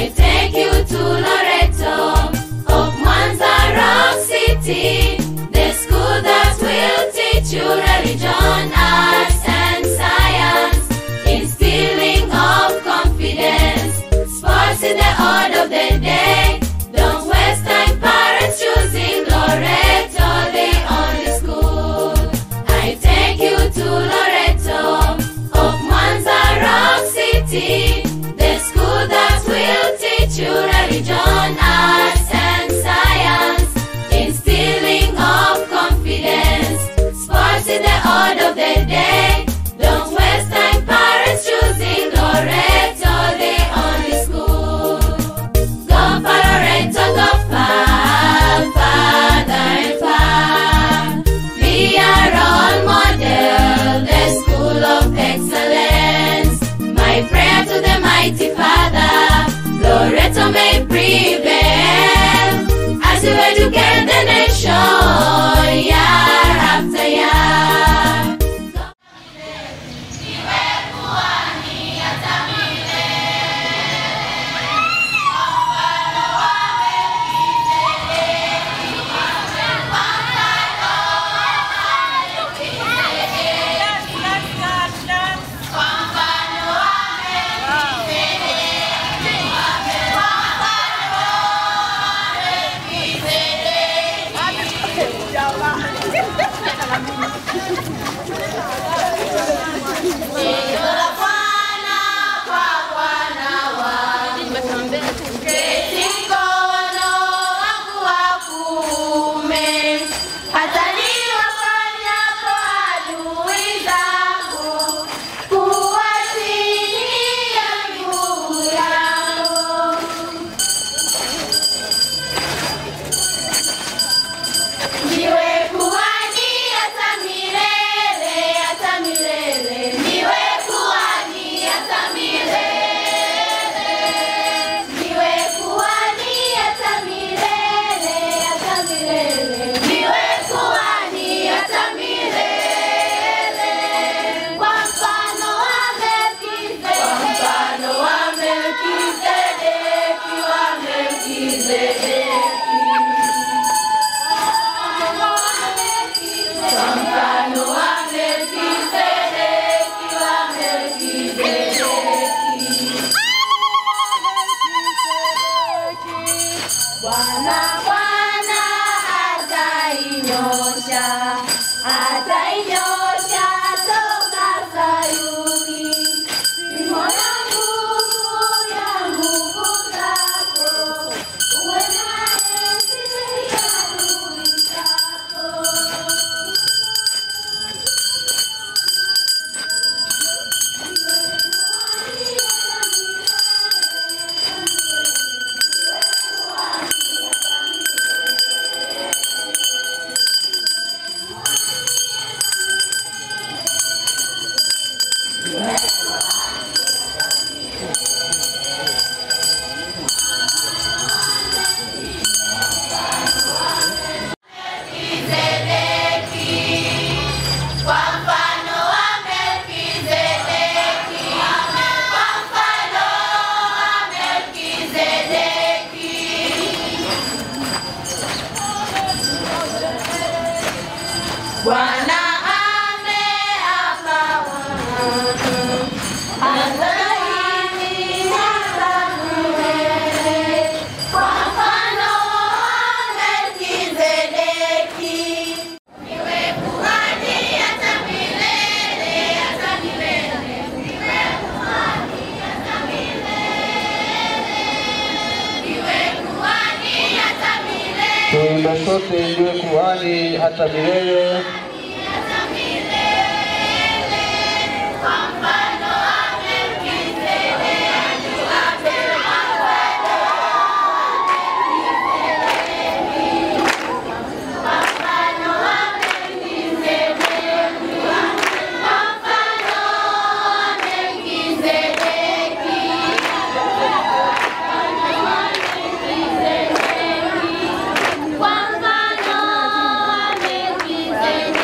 I take you to Loreto of Mwanza Rock City, the school that will teach you religion, arts, and science, instilling of confidence. Sports in the order of the day. Don't waste time, parents choosing Loreto, the only school. I take you to Loreto of Mwanza Rock City, the school that will teach you religion, arts, and science, instilling of confidence. Sports in the order of the day. Don't waste time, parents choosing Loreto, the only school. Go for Loreto, go far, farther and far. Be a role model, the school of excellence. My prayer to the mighty Father, Loreto may prevail as you educate the nation year after year. Mkono wangu wa kuume, hata niwafanyapo adui zangu, kuwa chini ya miguu yangu. Niwe kuhani hata milele, hata milele. Niwe kuhani hata milele. Niwe kuhani hata milele, hata milele. Niwe kuhani hata milele. Kwa mfano wa Melkizedeki. Kwa mfano wa Melkizedeki, wa Melkizedeki. Kwa mfano wa Melkizedeki, wa Melkizedeki. Bwana Bwana atainyosha, atainyosha toka Sayuni. Nimeona nguvu ya nguvu zako, uwe naye dhidi ya adui zako. Kwa mfano wa Melkizedeki, kwa mfano wa Melkizedeki. Bwana ameapa ataini hata milele, kwa mfano wa Melkizedeki. Niwe kuhani hata milele, hata milele. Niwe kuhani hata milele. Niwe kuhani hata milele, Tuimbe sote ndiwe kuhani hata milele. hata milele. Kwa mfano wa Melkizedeki, kwa mfano wa Kwa mfano wa Melkizedeki, kwa mfano wa Melkizedeki. Kwa mfano wa Melkizedeki.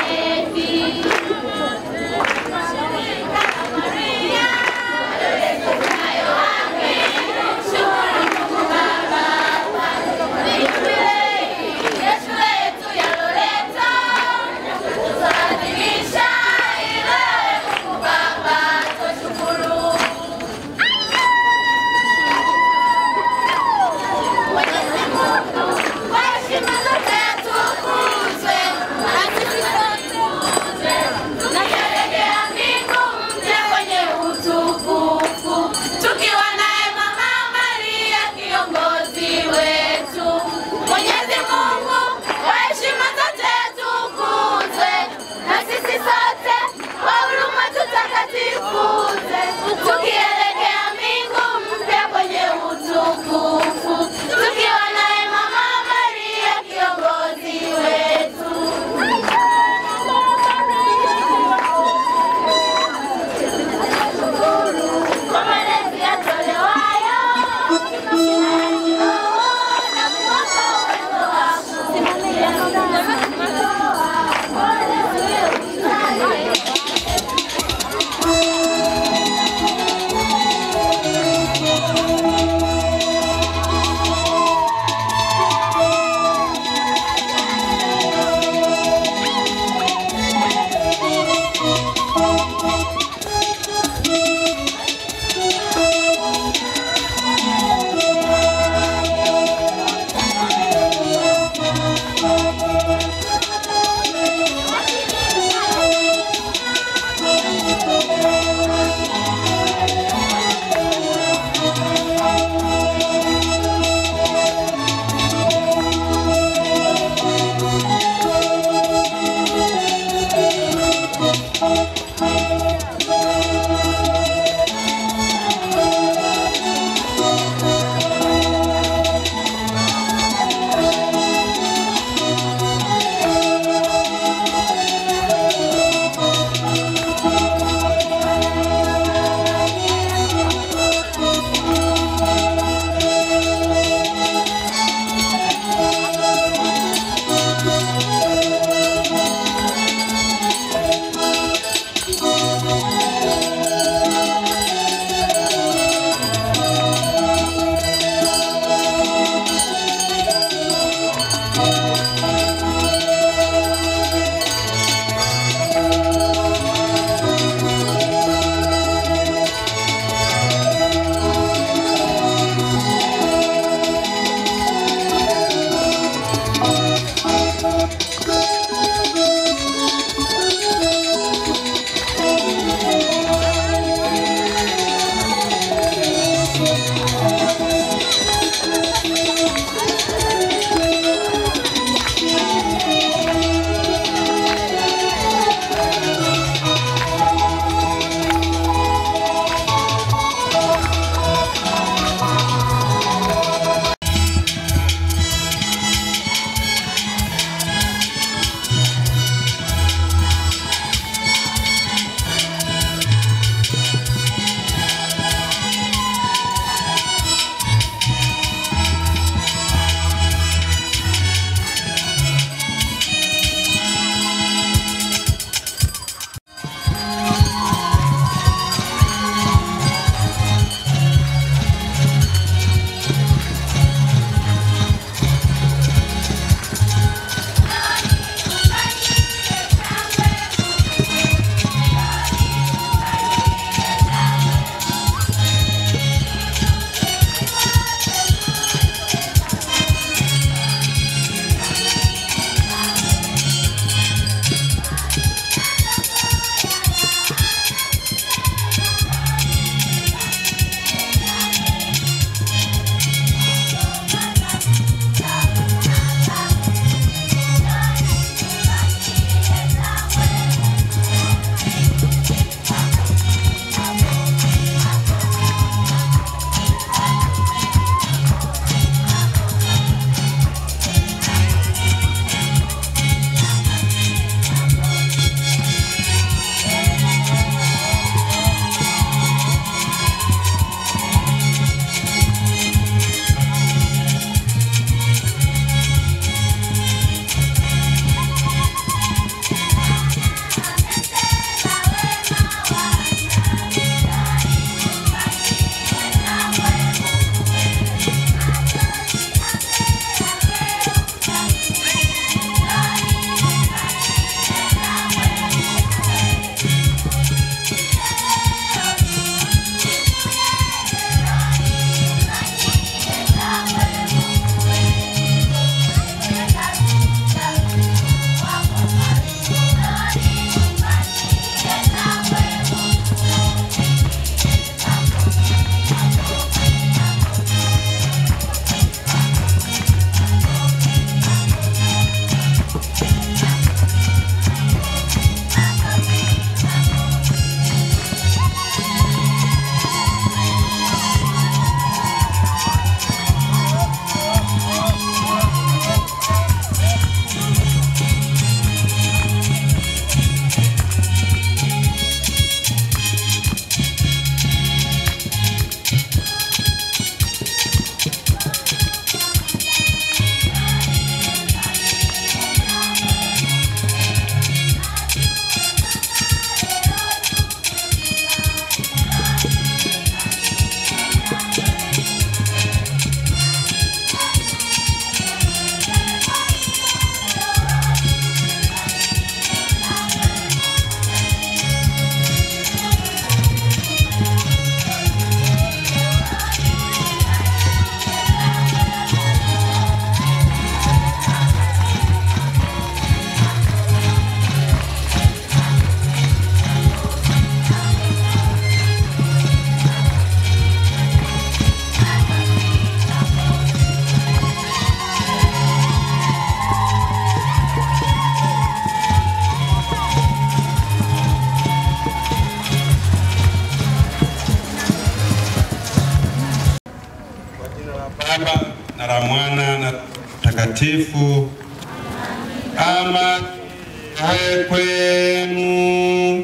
Baba na la Mwana na Mtakatifu. Ama awe kwenu.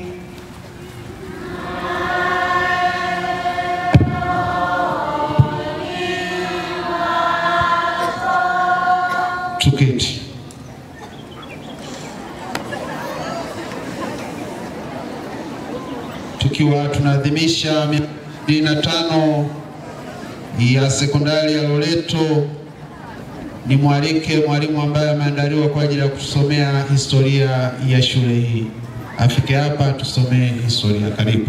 Tuketi. Tukiwa tunaadhimisha miaka ishirini na tano ya sekondari ya Loreto, ni mwalike mwalimu ambaye ameandaliwa kwa ajili ya kusomea historia ya shule hii. Afike hapa tusomee historia. Karibu.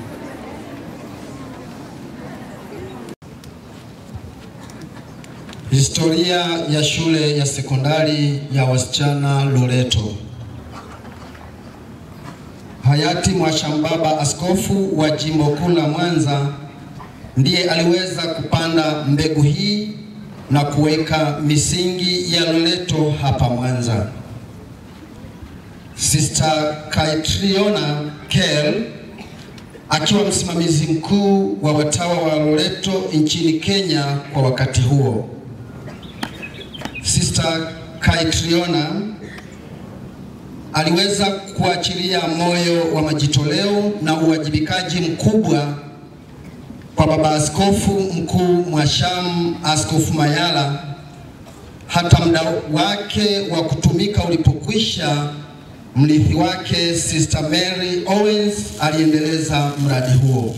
Historia ya shule ya sekondari ya wasichana Loreto. Hayati Mwashambaba, askofu wa jimbo kuu la Mwanza, ndiye aliweza kupanda mbegu hii na kuweka misingi ya Loreto hapa Mwanza. Sister Kaitriona Kel akiwa msimamizi mkuu wa watawa wa Loreto nchini Kenya kwa wakati huo. Sister Kaitriona aliweza kuachilia moyo wa majitoleo na uwajibikaji mkubwa kwa baba askofu mkuu Mwasham, Askofu Mayala, hata muda wake wa kutumika ulipokwisha, mrithi wake Sister Mary Owens aliendeleza mradi huo.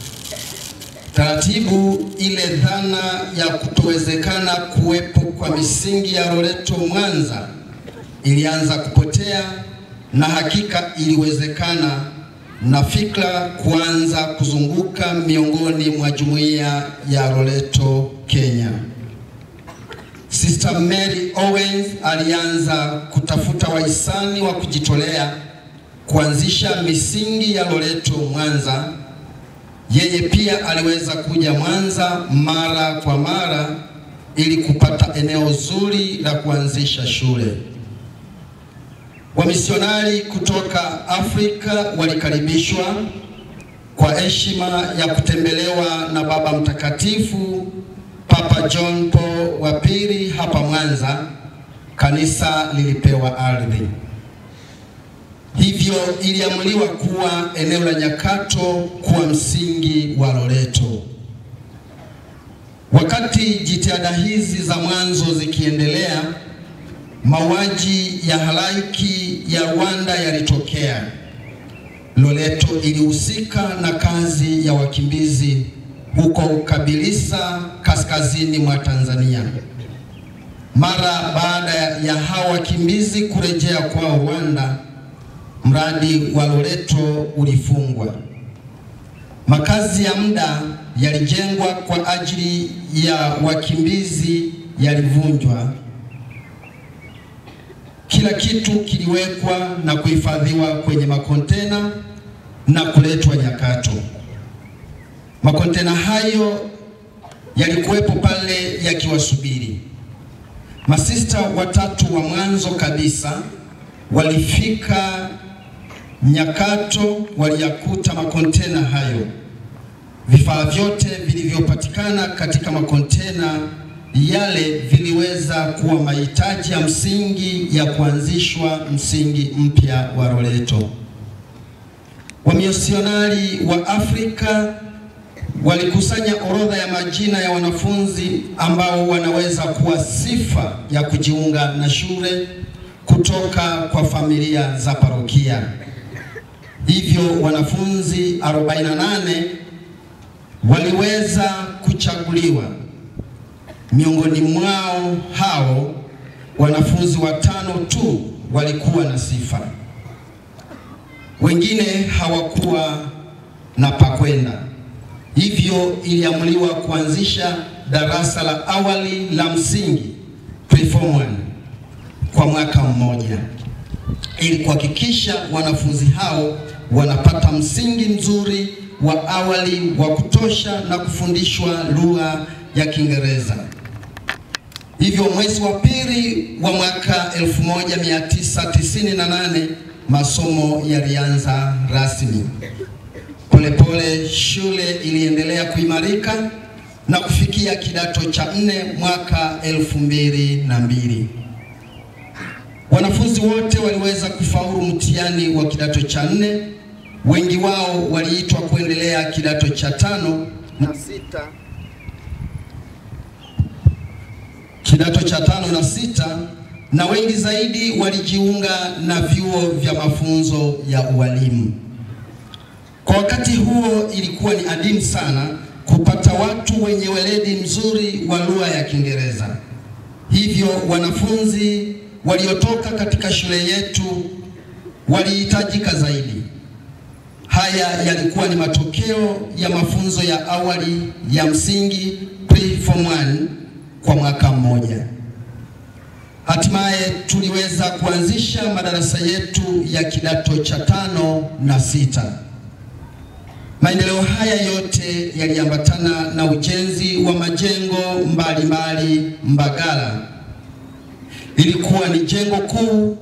Taratibu ile dhana ya kutowezekana kuwepo kwa misingi ya Loreto Mwanza ilianza kupotea na hakika iliwezekana na fikra kuanza kuzunguka miongoni mwa jumuiya ya Loreto Kenya. Sister Mary Owens alianza kutafuta wahisani wa kujitolea kuanzisha misingi ya Loreto Mwanza. Yeye pia aliweza kuja Mwanza mara kwa mara ili kupata eneo zuri la kuanzisha shule. Wamisionari kutoka Afrika walikaribishwa kwa heshima ya kutembelewa na Baba Mtakatifu Papa John Paul wa pili hapa Mwanza. Kanisa lilipewa ardhi, hivyo iliamuliwa kuwa eneo la Nyakato kuwa msingi wa Loreto. Wakati jitihada hizi za mwanzo zikiendelea, mauaji ya halaiki ya Rwanda yalitokea. Loreto ilihusika na kazi ya wakimbizi huko Kabilisa, kaskazini mwa Tanzania. Mara baada ya hao wakimbizi kurejea kwao Rwanda, mradi wa Loreto ulifungwa. Makazi ya muda yalijengwa kwa ajili ya wakimbizi yalivunjwa. Kila kitu kiliwekwa na kuhifadhiwa kwenye makontena na kuletwa Nyakato. Makontena hayo yalikuwepo pale yakiwasubiri. Masista watatu wa mwanzo kabisa walifika Nyakato, waliyakuta makontena hayo. Vifaa vyote vilivyopatikana katika makontena yale viliweza kuwa mahitaji ya msingi ya kuanzishwa msingi mpya wa Loreto. Wamisionari wa Afrika walikusanya orodha ya majina ya wanafunzi ambao wanaweza kuwa sifa ya kujiunga na shule kutoka kwa familia za parokia. Hivyo wanafunzi 48 waliweza kuchaguliwa. Miongoni mwao hao wanafunzi watano tu walikuwa na sifa, wengine hawakuwa na pakwenda. Hivyo iliamuliwa kuanzisha darasa la awali la msingi preform 1 kwa mwaka mmoja ili kuhakikisha wanafunzi hao wanapata msingi mzuri wa awali wa kutosha na kufundishwa lugha ya Kiingereza. Hivyo mwezi wa pili wa mwaka 1998 masomo yalianza rasmi. Polepole shule iliendelea kuimarika na kufikia kidato cha nne mwaka elfu mbili na mbili. Wanafunzi wote waliweza kufaulu mtihani wa kidato cha nne. Wengi wao waliitwa kuendelea kidato cha tano na sita, kidato cha tano na sita, na wengi zaidi walijiunga na vyuo vya mafunzo ya ualimu. Kwa wakati huo ilikuwa ni adimu sana kupata watu wenye weledi mzuri wa lugha ya Kiingereza. Hivyo wanafunzi waliotoka katika shule yetu walihitajika zaidi. Haya yalikuwa ni matokeo ya mafunzo ya awali ya msingi pre-form 1 kwa mwaka mmoja. Hatimaye tuliweza kuanzisha madarasa yetu ya kidato cha tano na sita. Maendeleo haya yote yaliambatana na ujenzi wa majengo mbalimbali Mbagala. Ilikuwa ni jengo kuu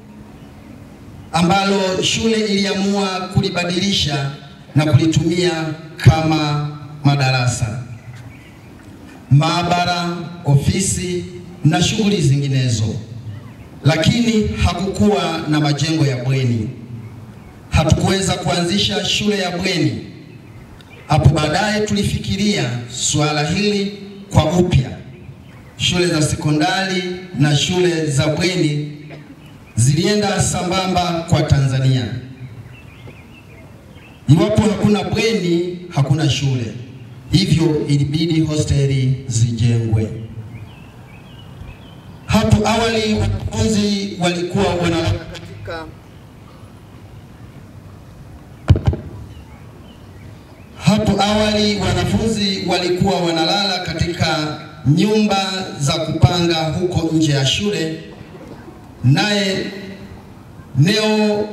ambalo shule iliamua kulibadilisha na kulitumia kama madarasa, maabara, ofisi na shughuli zinginezo, lakini hakukuwa na majengo ya bweni. Hatukuweza kuanzisha shule ya bweni. Hapo baadaye tulifikiria suala hili kwa upya. Shule za sekondari na shule za bweni zilienda sambamba kwa Tanzania. Iwapo hakuna bweni, hakuna shule, hivyo ilibidi hosteli zijengwe. Hapo awali wanafunzi walikuwa wanalala katika Hapo awali wanafunzi walikuwa wanalala katika nyumba za kupanga huko nje ya shule, naye eneo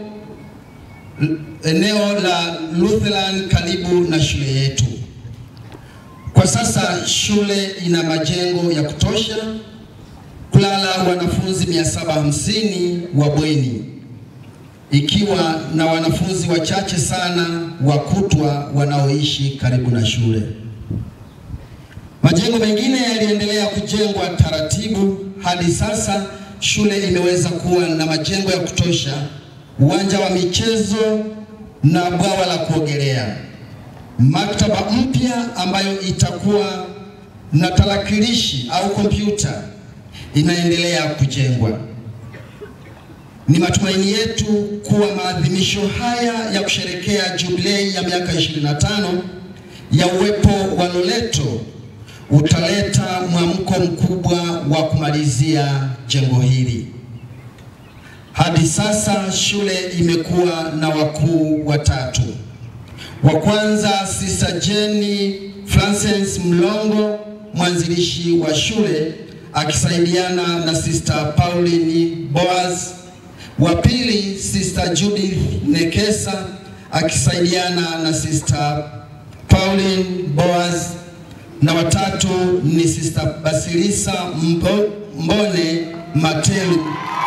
eneo la Lutheran karibu na shule yetu. Kwa sasa shule ina majengo ya kutosha kulala wanafunzi 750 wa bweni ikiwa na wanafunzi wachache sana wa kutwa wanaoishi karibu na shule. Majengo mengine yaliendelea kujengwa taratibu hadi sasa shule imeweza kuwa na majengo ya kutosha, uwanja wa michezo na bwawa la kuogelea. Maktaba mpya ambayo itakuwa na tarakilishi au kompyuta inaendelea kujengwa. Ni matumaini yetu kuwa maadhimisho haya ya kusherekea jubilei ya miaka 25 ya uwepo wa Loreto utaleta mwamko mkubwa wa kumalizia jengo hili. Hadi sasa shule imekuwa na wakuu watatu. Wa kwanza Sister Jenny Francis Mlongo, mwanzilishi wa shule akisaidiana na Sister Pauline Boaz wa pili Sister Judith Nekesa akisaidiana na Sister Pauline Boaz, na watatu ni Sister Basilisa Mbo, Mbone Matelu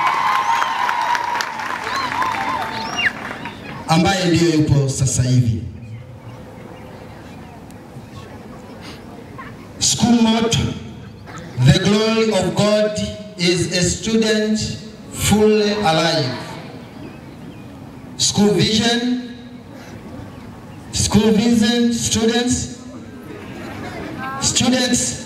ambaye ndiyo yupo sasa hivi. School motto, the glory of God is a student fully alive. School vision, school vision, students, students,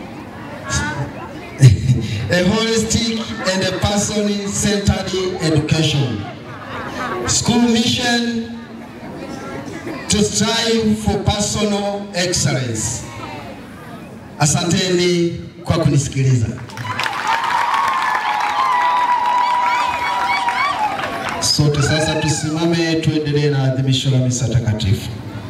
a holistic and a person-centered education. School mission to strive for personal excellence. Asanteni kwa kunisikiliza. Sote sasa tusimame tuendelee na adhimisho la misa takatifu.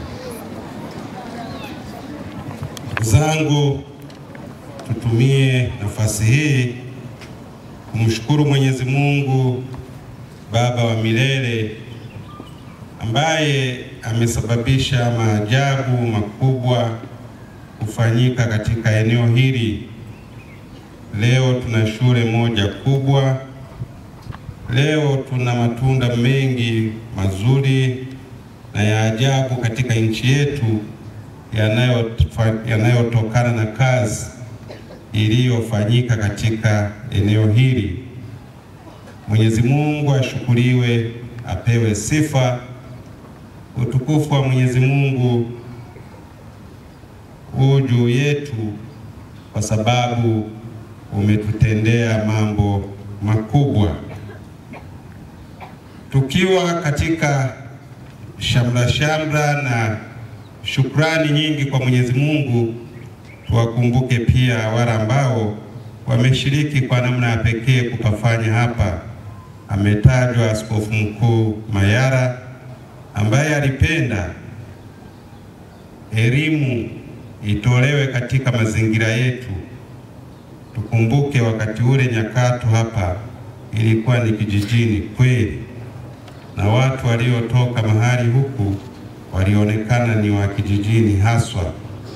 zangu tutumie nafasi hii kumshukuru Mwenyezi Mungu Baba wa milele ambaye amesababisha maajabu makubwa kufanyika katika eneo hili. Leo tuna shule moja kubwa. Leo tuna matunda mengi mazuri na ya ajabu katika nchi yetu yanayofa- yanayotokana na kazi iliyofanyika katika eneo hili. Mwenyezi Mungu ashukuriwe, apewe sifa. Utukufu wa Mwenyezi Mungu huu juu yetu, kwa sababu umetutendea mambo makubwa. Tukiwa katika shamra shamra na shukrani nyingi kwa Mwenyezi Mungu, tuwakumbuke pia wale ambao wameshiriki kwa namna ya pekee kupafanya hapa. Ametajwa Askofu Mkuu Mayara ambaye alipenda elimu itolewe katika mazingira yetu. Tukumbuke wakati ule Nyakato hapa ilikuwa ni kijijini kweli, na watu waliotoka mahali huku walionekana ni wa kijijini haswa.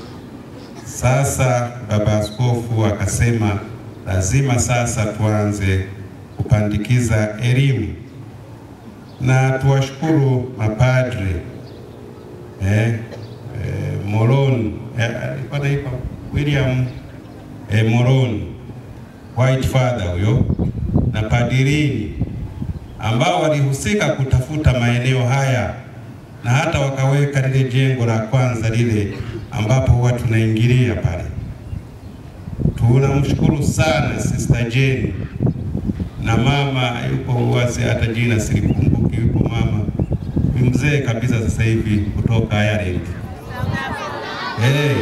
Sasa baba askofu akasema lazima sasa tuanze kupandikiza elimu, na tuwashukuru mapadre eh, eh, Moron eh, alikuwa anaitwa William eh, Moron White Father huyo na padirini ambao walihusika kutafuta maeneo haya na hata wakaweka lile jengo la kwanza lile ambapo huwa tunaingilia pale. Tunamshukuru sana Sister Jane na mama yuko wazi, hata jina silikumbuki. Yuko mama ni mzee kabisa sasa hivi kutoka Ireland. Hey,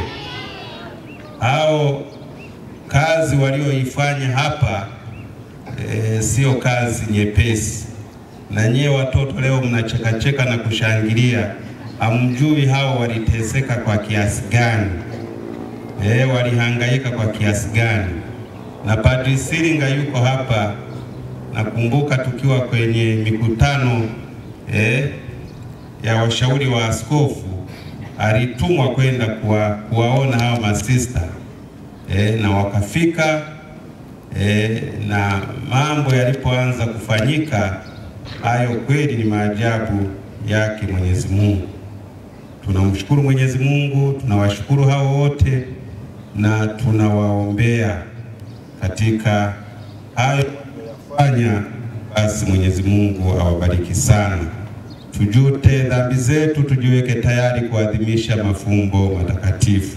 hao kazi walioifanya hapa e, sio kazi nyepesi, na nyie watoto leo mnachekacheka na kushangilia, hamjui hao waliteseka kwa kiasi gani, e, walihangaika kwa kiasi gani. Na Padri Siringa yuko hapa, nakumbuka tukiwa kwenye mikutano e, ya washauri wa askofu, alitumwa kwenda kuwa, kuwaona hao masista e, na wakafika e, na mambo yalipoanza kufanyika, hayo kweli ni maajabu yake Mwenyezi Mungu. Tunamshukuru Mwenyezi Mungu, tunawashukuru hao wote na tunawaombea katika hayo fanya. Basi Mwenyezi Mungu awabariki sana. Tujute dhambi zetu, tujiweke tayari kuadhimisha mafumbo matakatifu.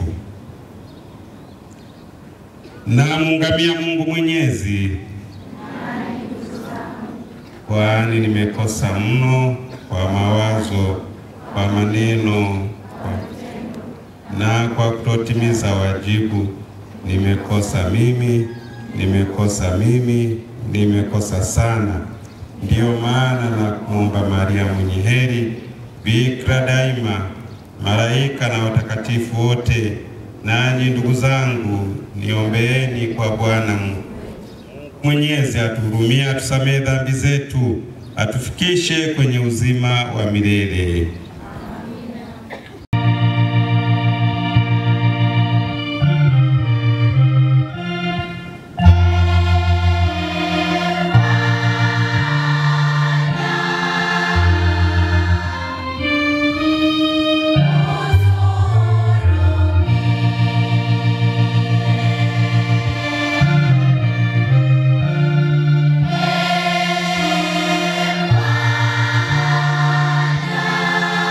Namungamia Mungu Mwenyezi, kwani nimekosa mno kwa mawazo, kwa maneno kwa... na kwa kutotimiza wajibu. Nimekosa mimi, nimekosa mimi, nimekosa sana. Ndiyo maana na kuomba Maria mwenye heri, Bikira daima, malaika na watakatifu wote nanyi ndugu zangu niombeeni kwa Bwana Mungu Mwenyezi atuhurumie, atusamehe dhambi zetu, atufikishe kwenye uzima wa milele. Bwana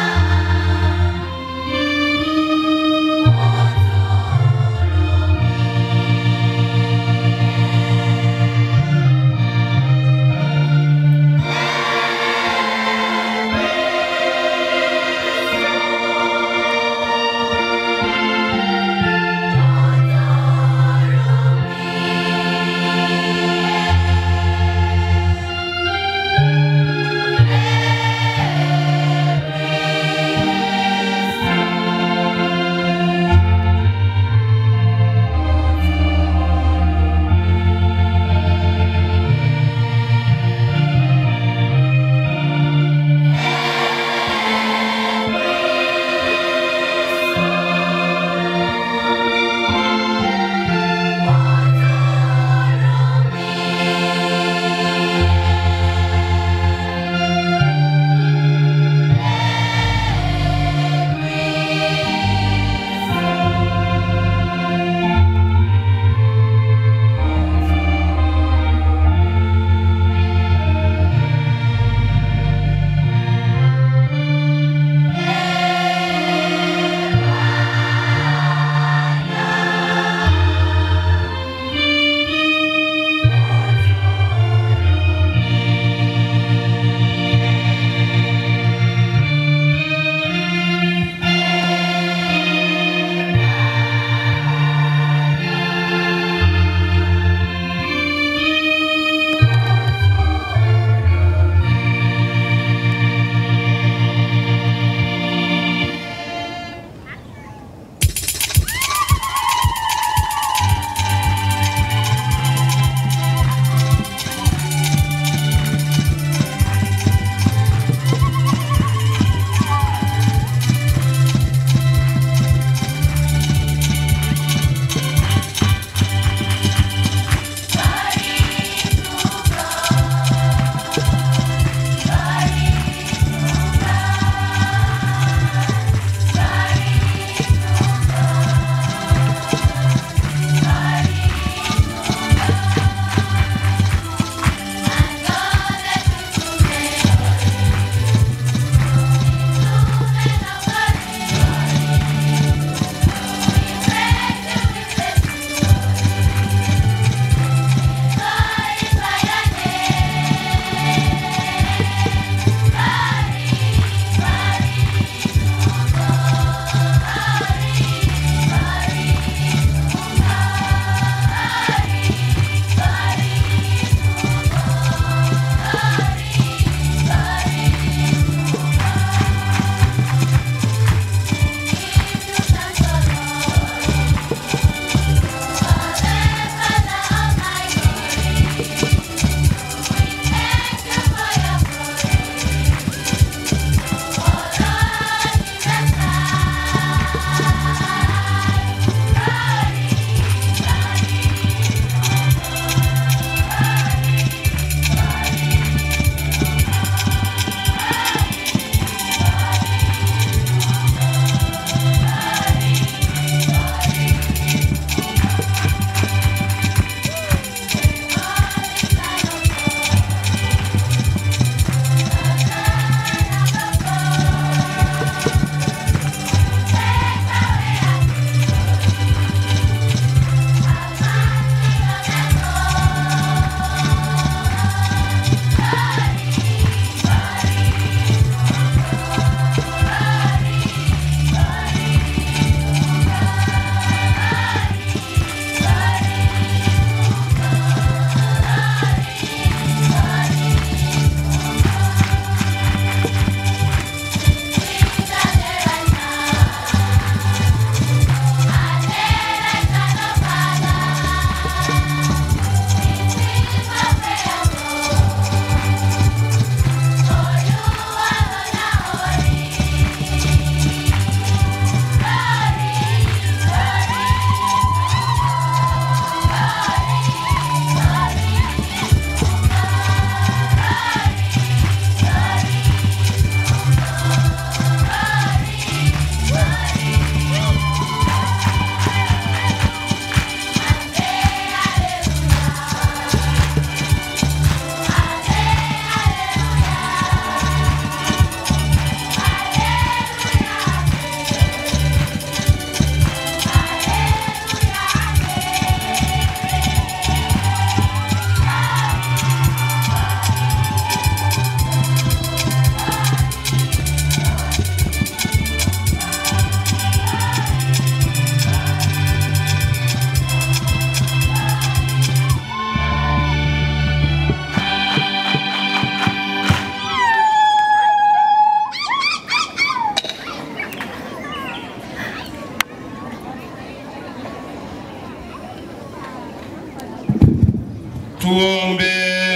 Tuombe.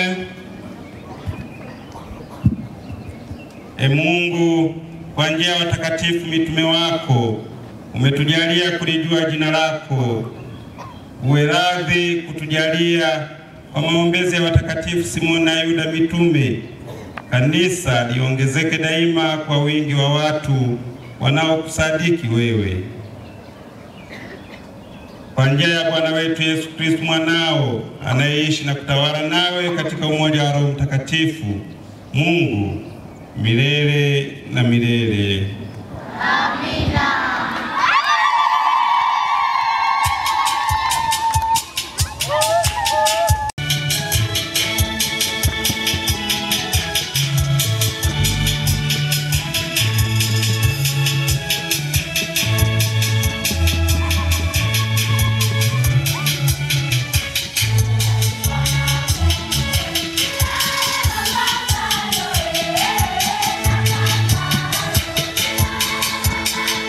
E Mungu, kwa njia ya watakatifu mitume wako umetujalia kulijua jina lako. Uwe radhi kutujalia kwa maombezi ya watakatifu Simoni na Yuda mitume, kanisa liongezeke daima kwa wingi wa watu wanaokusadiki wewe. Kwa njia ya Bwana wetu Yesu Kristo mwanao anayeishi na kutawala nawe katika umoja wa Roho Mtakatifu, Mungu milele na milele. Thank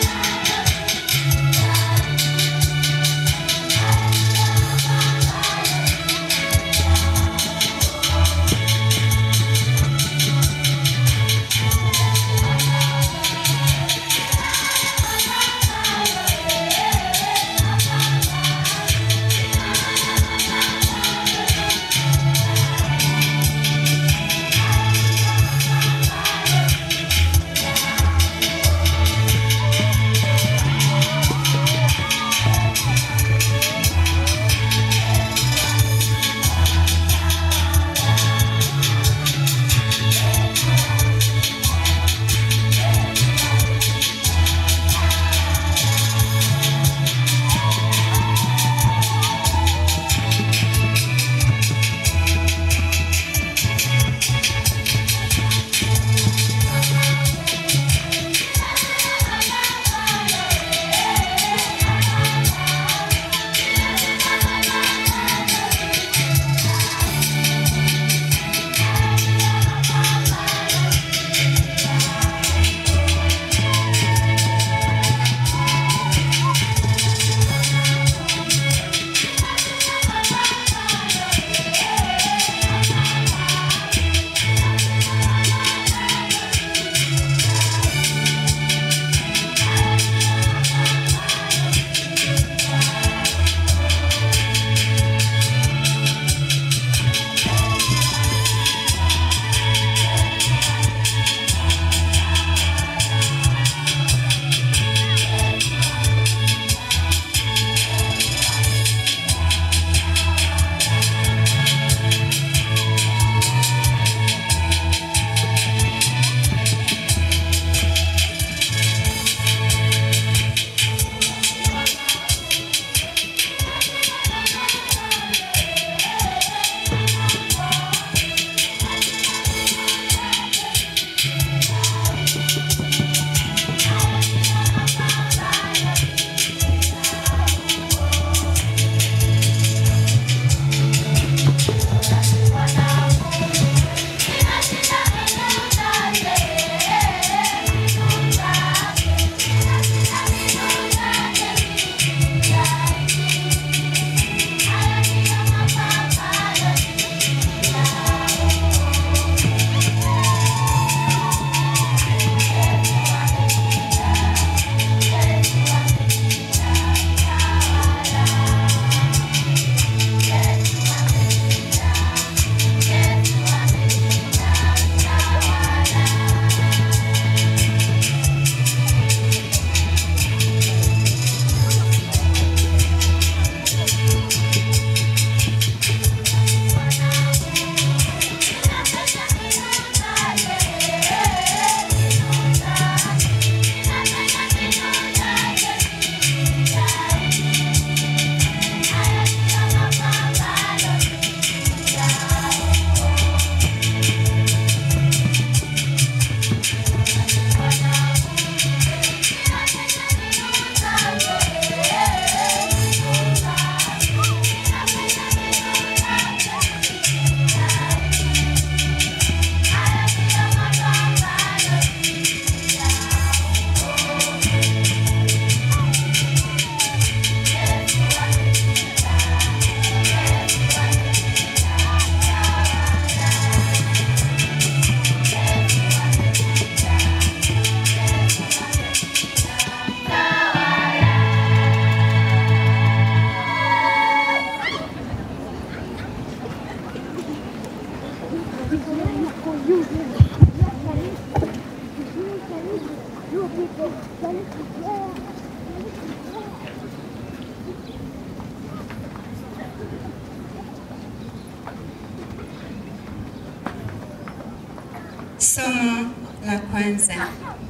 Somo la kwanza.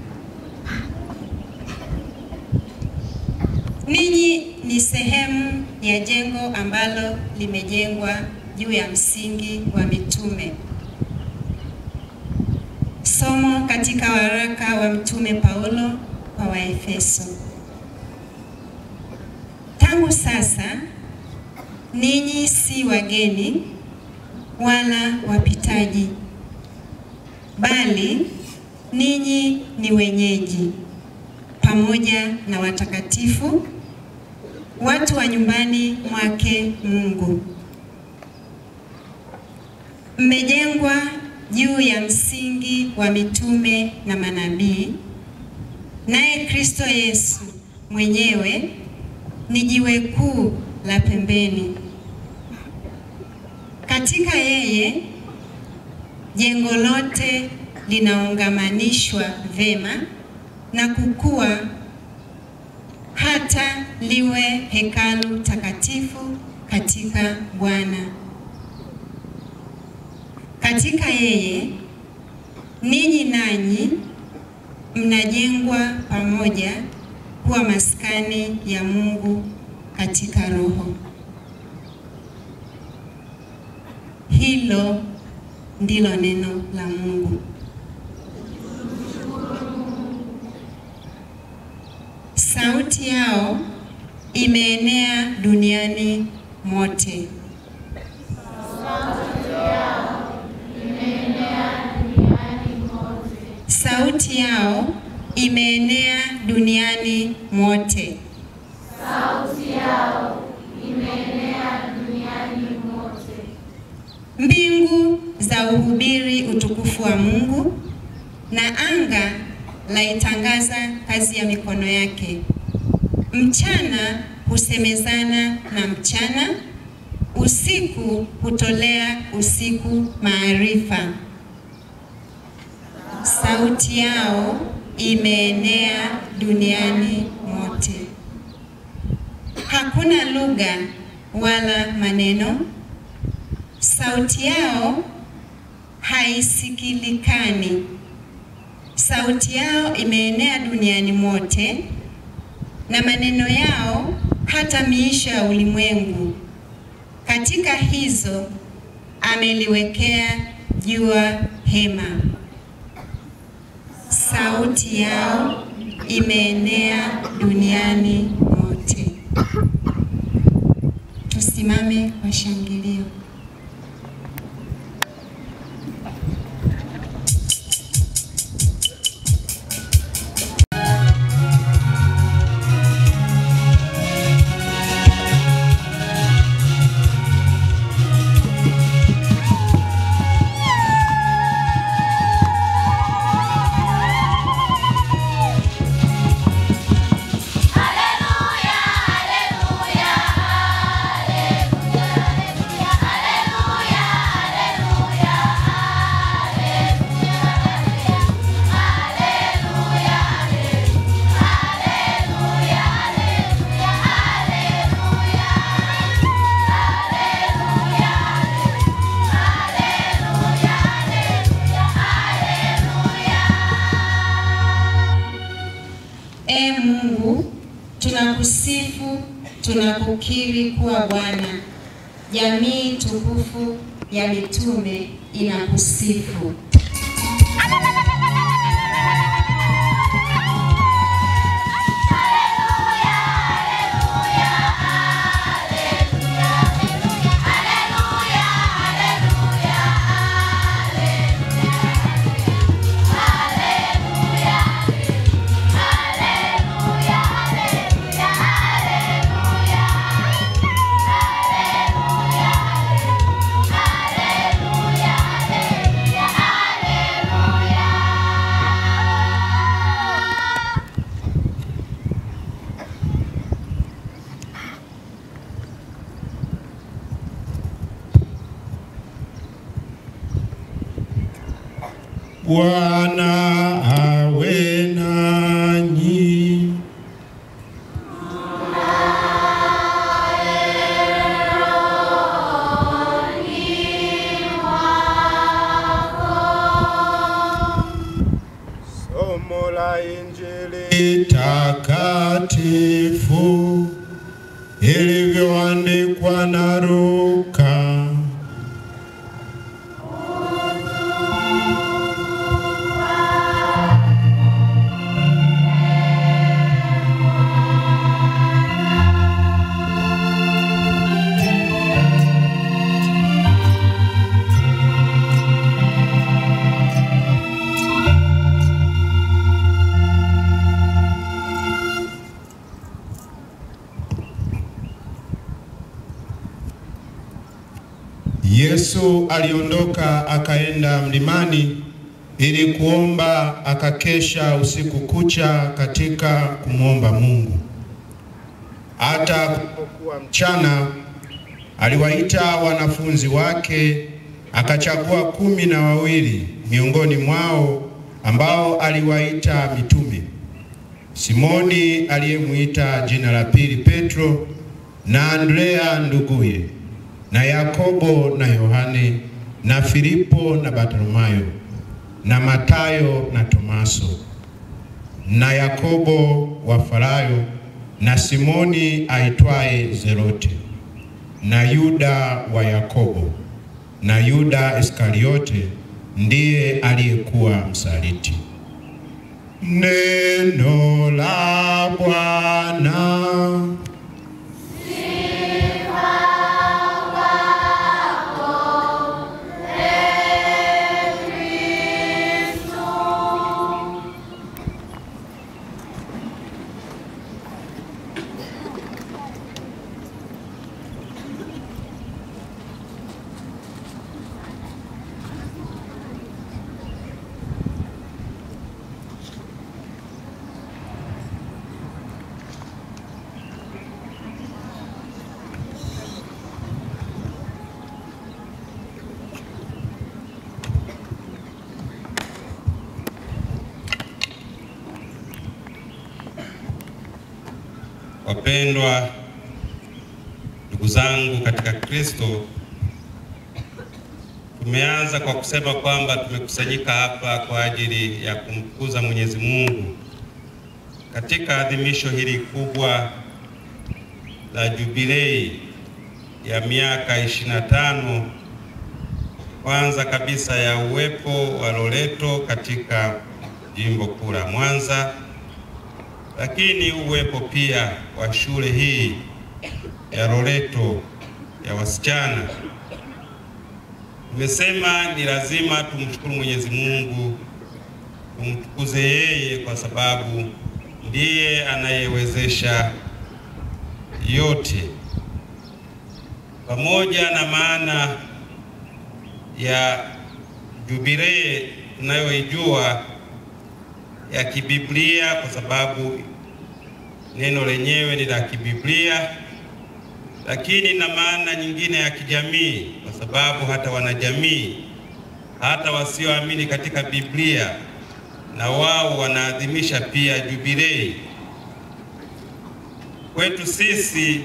Ninyi ni sehemu ya jengo ambalo limejengwa juu ya msingi wa mitume. Somo katika waraka wa Mtume Paulo kwa Waefeso. Tangu sasa ninyi si wageni wala wapitaji bali ninyi ni wenyeji pamoja na watakatifu, watu wa nyumbani mwake Mungu. Mmejengwa juu ya msingi wa mitume na manabii, naye Kristo Yesu mwenyewe ni jiwe kuu la pembeni. Katika yeye jengo lote linaungamanishwa vema na kukua hata liwe hekalu takatifu katika Bwana. Katika yeye ninyi nanyi mnajengwa pamoja kuwa maskani ya Mungu katika Roho. Hilo ndilo neno la Mungu. Sauti yao imeenea duniani mote. Sauti yao imeenea duniani mote. Mbingu za uhubiri utukufu wa Mungu na anga laitangaza kazi ya mikono yake. Mchana husemezana na mchana, usiku hutolea usiku maarifa. Sauti yao imeenea duniani mote. Hakuna lugha wala maneno sauti yao haisikilikani. Sauti yao imeenea duniani mote, na maneno yao hata miisho ya ulimwengu. Katika hizo ameliwekea jua hema. Sauti yao imeenea duniani mote. Tusimame kwa shangilio. Ee Mungu, tunakusifu, tunakukiri kuwa Bwana. Jamii tukufu ya mitume inakusifu. Hallelujah. Bwana awe nanyi. Somo la Injili takatifu ilivyoandikwa na Luka. Yesu aliondoka akaenda mlimani ili kuomba, akakesha usiku kucha katika kumwomba Mungu. Hata kulipokuwa mchana, aliwaita wanafunzi wake, akachagua kumi na wawili miongoni mwao ambao aliwaita mitume: Simoni aliyemwita jina la pili Petro, na Andrea nduguye na Yakobo na Yohane na Filipo na Bartolomayo na Matayo na Tomaso na Yakobo wa Farayo na Simoni aitwaye Zelote na Yuda wa Yakobo na Yuda Iskariote ndiye aliyekuwa msaliti. Neno la Bwana. Wapendwa ndugu zangu katika Kristo, tumeanza kwa kusema kwamba tumekusanyika hapa kwa ajili ya kumtukuza Mwenyezi Mungu katika adhimisho hili kubwa la jubilei ya miaka 25 kwanza kabisa ya uwepo wa Loreto katika jimbo kuu la Mwanza lakini uwepo pia wa shule hii ya Loreto ya wasichana. Tumesema ni lazima tumshukuru Mwenyezi Mungu, tumtukuze yeye kwa sababu ndiye anayewezesha yote, pamoja na maana ya jubilee tunayoijua ya kibiblia kwa sababu neno lenyewe ni la kibiblia, lakini na maana nyingine ya kijamii, kwa sababu hata wanajamii, hata wasioamini katika Biblia, na wao wanaadhimisha pia jubilei. Kwetu sisi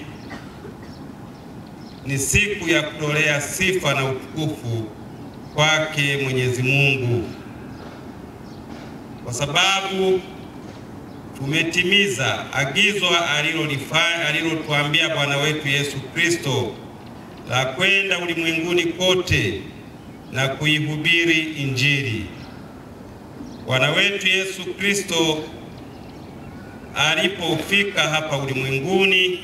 ni siku ya kutolea sifa na utukufu kwake Mwenyezi Mungu kwa sababu tumetimiza agizo alilolifanya alilotuambia Bwana wetu Yesu Kristo la kwenda ulimwenguni kote na kuihubiri Injili. Bwana wetu Yesu Kristo alipofika hapa ulimwenguni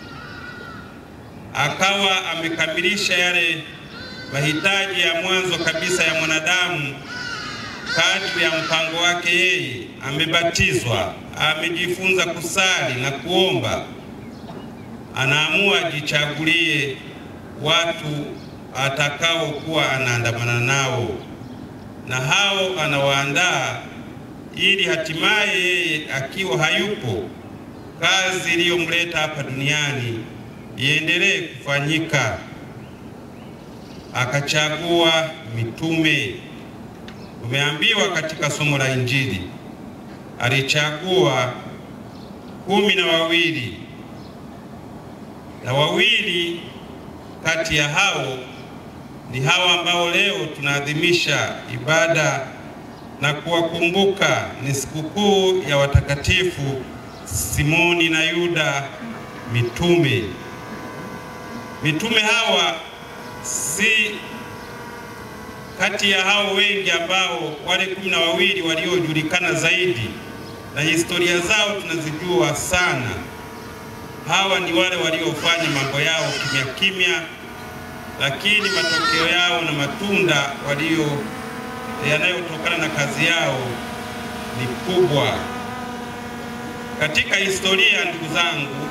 akawa amekamilisha yale mahitaji ya mwanzo kabisa ya mwanadamu kadri ya mpango wake yeye. Amebatizwa, amejifunza kusali na kuomba, anaamua ajichagulie watu atakaokuwa anaandamana nao, na hao anawaandaa ili hatimaye yeye akiwa hayupo, kazi iliyomleta hapa duniani iendelee kufanyika. Akachagua mitume Tumeambiwa katika somo la Injili alichagua kumi na wawili na wawili kati ya hao ni hawa ambao leo tunaadhimisha ibada na kuwakumbuka. Ni sikukuu ya watakatifu Simoni na Yuda mitume. Mitume hawa si kati ya hao wengi ambao wale kumi na wawili waliojulikana zaidi na historia zao tunazijua sana. Hawa ni wale waliofanya mambo yao kimya kimya, lakini matokeo yao na matunda walio yanayotokana na kazi yao ni kubwa. Katika historia, ndugu zangu,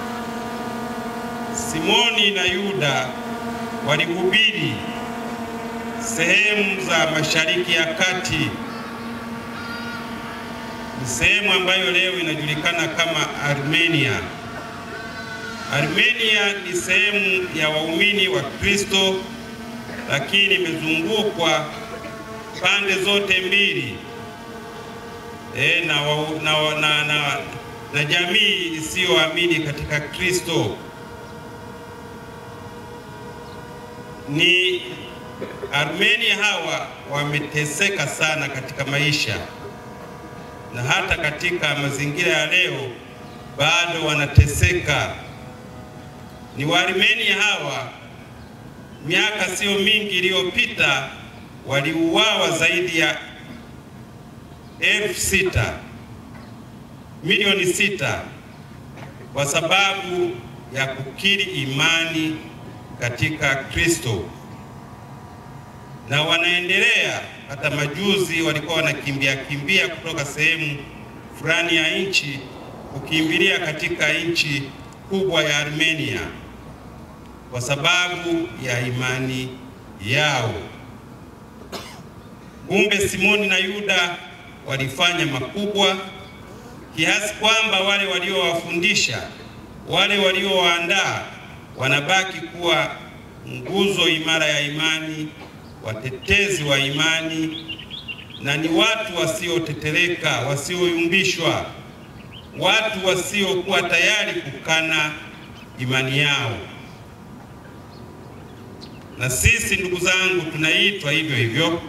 Simoni na Yuda walihubiri sehemu za Mashariki ya Kati, ni sehemu ambayo leo inajulikana kama Armenia. Armenia ni sehemu ya waumini wa Kristo, lakini imezungukwa pande zote mbili e, na, wa, na, na, na, na jamii isiyoamini katika Kristo. Ni Armenia hawa wameteseka sana katika maisha na hata katika mazingira ya leo bado wanateseka. Ni Waarmenia hawa miaka sio mingi iliyopita waliuawa zaidi ya elfu sita milioni sita kwa sababu ya kukiri imani katika Kristo, na wanaendelea. Hata majuzi walikuwa wanakimbia kimbia kutoka sehemu fulani ya nchi kukimbilia katika nchi kubwa ya Armenia kwa sababu ya imani yao. Kumbe Simoni na Yuda walifanya makubwa kiasi kwamba wale waliowafundisha, wale waliowaandaa wanabaki kuwa nguzo imara ya imani, watetezi wa imani, na ni watu wasiotetereka, wasioyumbishwa, watu wasiokuwa tayari kukana imani yao. Na sisi ndugu zangu, tunaitwa hivyo hivyo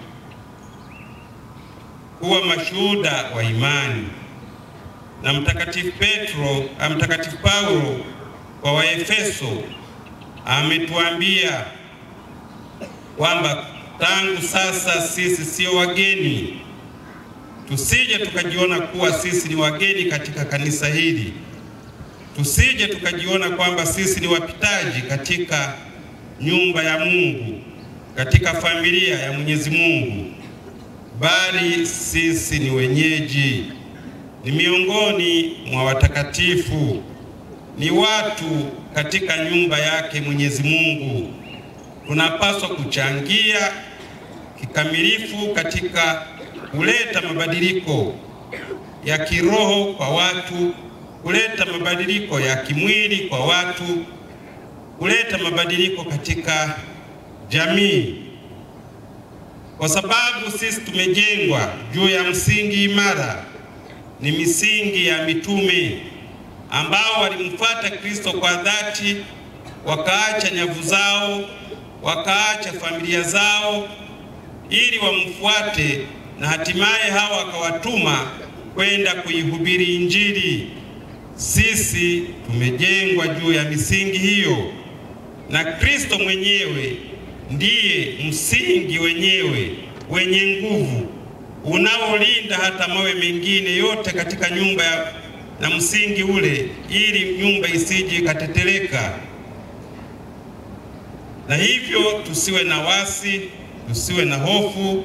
kuwa mashuhuda wa imani. Na Mtakatifu Petro, Mtakatifu Paulo kwa Waefeso ametuambia kwamba tangu sasa sisi sio wageni, tusije tukajiona kuwa sisi ni wageni katika kanisa hili, tusije tukajiona kwamba sisi ni wapitaji katika nyumba ya Mungu, katika familia ya Mwenyezi Mungu, bali sisi ni wenyeji, ni miongoni mwa watakatifu, ni watu katika nyumba yake Mwenyezi Mungu. Tunapaswa kuchangia kikamilifu katika kuleta mabadiliko ya kiroho kwa watu, kuleta mabadiliko ya kimwili kwa watu, kuleta mabadiliko katika jamii, kwa sababu sisi tumejengwa juu ya msingi imara, ni misingi ya mitume ambao walimfuata Kristo kwa dhati, wakaacha nyavu zao, wakaacha familia zao ili wamfuate, na hatimaye hawa akawatuma kwenda kuihubiri Injili. Sisi tumejengwa juu ya misingi hiyo, na Kristo mwenyewe ndiye msingi wenyewe wenye nguvu unaolinda hata mawe mengine yote katika nyumba ya na msingi ule, ili nyumba isije ikateteleka. Na hivyo tusiwe na wasi, tusiwe na hofu,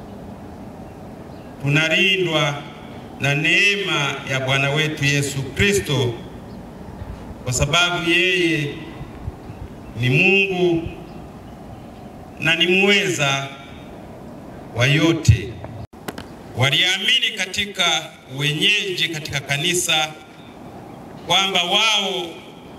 tunalindwa na neema ya Bwana wetu Yesu Kristo, kwa sababu yeye ni Mungu na ni muweza wa yote. Waliamini katika wenyeji katika kanisa kwamba wao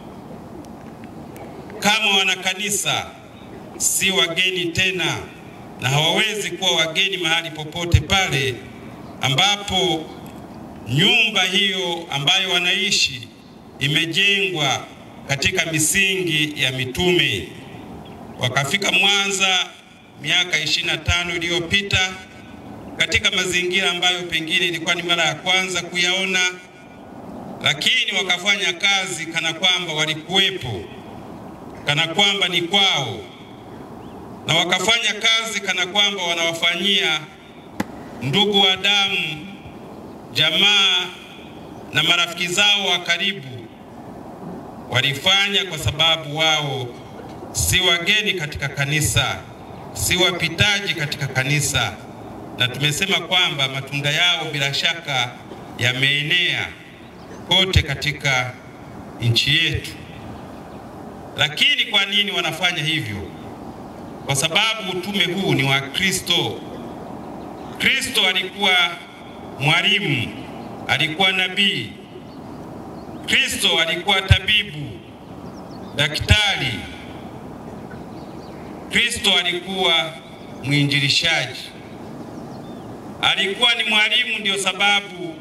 kama wana kanisa si wageni tena, na hawawezi kuwa wageni mahali popote pale ambapo nyumba hiyo ambayo wanaishi imejengwa katika misingi ya mitume. Wakafika Mwanza miaka 25 iliyopita katika mazingira ambayo pengine ilikuwa ni mara ya kwanza kuyaona, lakini wakafanya kazi kana kwamba walikuwepo, kana kwamba ni kwao, na wakafanya kazi kana kwamba wanawafanyia ndugu wa damu, jamaa na marafiki zao wa karibu. Walifanya kwa sababu wao si wageni katika kanisa, si wapitaji katika kanisa, na tumesema kwamba matunda yao bila shaka yameenea kote katika nchi yetu. Lakini kwa nini wanafanya hivyo? Kwa sababu utume huu ni wa Kristo. Kristo alikuwa mwalimu, alikuwa nabii. Kristo alikuwa tabibu, daktari. Kristo alikuwa mwinjilishaji, alikuwa ni mwalimu. Ndio sababu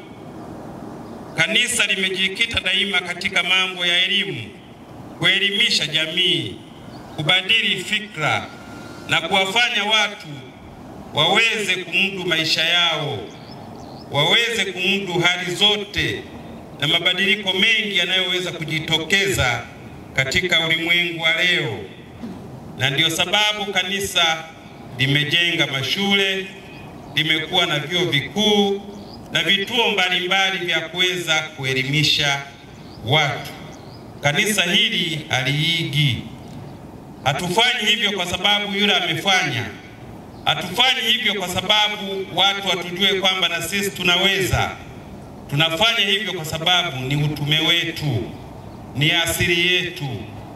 kanisa limejikita daima katika mambo ya elimu, kuelimisha jamii, kubadili fikra na kuwafanya watu waweze kumudu maisha yao, waweze kumudu hali zote na mabadiliko mengi yanayoweza kujitokeza katika ulimwengu wa leo. Na ndiyo sababu kanisa limejenga mashule, limekuwa na vyuo vikuu na vituo mbalimbali vya kuweza kuelimisha watu. Kanisa hili haliigi. Hatufanyi hivyo kwa sababu yule amefanya. Hatufanyi hivyo kwa sababu watu watujue kwamba na sisi tunaweza. Tunafanya hivyo kwa sababu ni utume wetu, ni asili yetu.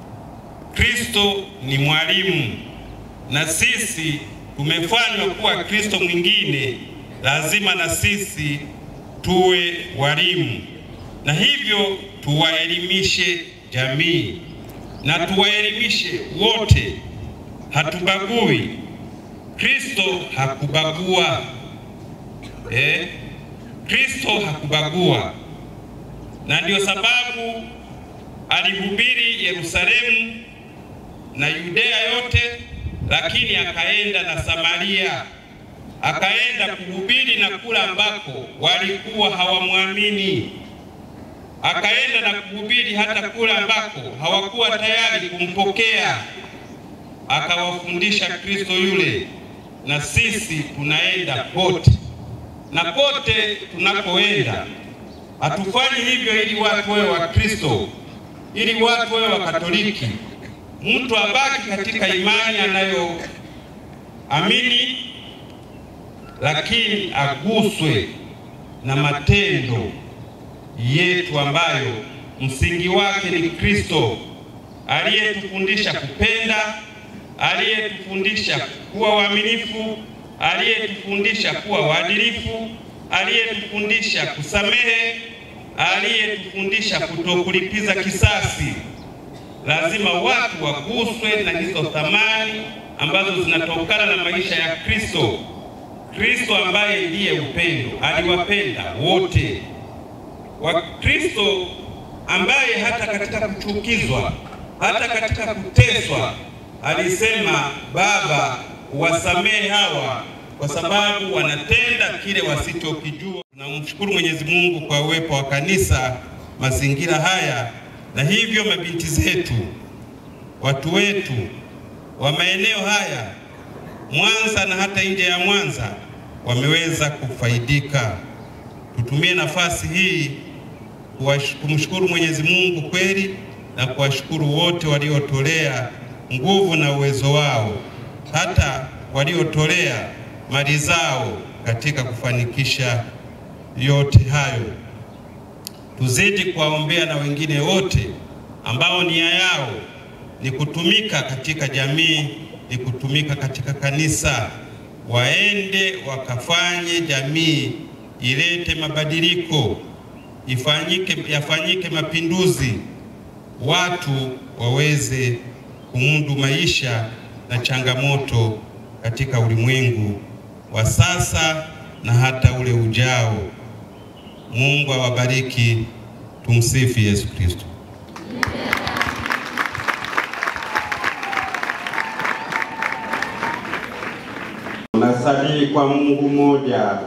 Kristo ni mwalimu na sisi tumefanywa kuwa Kristo mwingine, lazima na sisi tuwe walimu, na hivyo tuwaelimishe jamii na tuwaelimishe wote, hatubagui. Kristo hakubagua eh? Kristo hakubagua, na ndio sababu alihubiri Yerusalemu na Yudea yote, lakini akaenda na Samaria, akaenda kuhubiri na kula ambako walikuwa hawamwamini, akaenda na kuhubiri hata kula ambako hawakuwa tayari kumpokea, akawafundisha Kristo yule. Na sisi tunaenda pote na kote tunakoenda hatufanyi hivyo ili watu wawe wa Kristo, ili watu wawe wa Katoliki, mtu abaki katika imani anayoamini, lakini aguswe na matendo yetu ambayo msingi wake ni Kristo aliyetufundisha kupenda, aliyetufundisha kuwa waaminifu aliyetufundisha kuwa waadilifu, aliyetufundisha kusamehe, aliyetufundisha kutokulipiza kisasi. Lazima watu waguswe na hizo thamani ambazo zinatokana na maisha ya Kristo. Kristo ambaye ndiye upendo, aliwapenda wote. Wa Kristo ambaye hata katika kuchukizwa, hata katika kuteswa, alisema Baba wasamehe hawa kwa sababu wanatenda kile wasichokijua. Tunamshukuru Mwenyezi Mungu kwa uwepo wa kanisa mazingira haya, na hivyo mabinti zetu, watu wetu wa maeneo haya Mwanza na hata nje ya Mwanza wameweza kufaidika. Tutumie nafasi hii kumshukuru Mwenyezi Mungu kweli na kuwashukuru wote waliotolea nguvu na uwezo wao hata waliotolea mali zao katika kufanikisha yote hayo. Tuzidi kuwaombea na wengine wote ambao nia yao ni kutumika katika jamii, ni kutumika katika kanisa, waende wakafanye jamii ilete mabadiliko, ifanyike, yafanyike mapinduzi, watu waweze kumudu maisha na changamoto katika ulimwengu wa sasa na hata ule ujao. Mungu awabariki. Tumsifu Yesu Kristo. Nasadiki kwa Mungu mmoja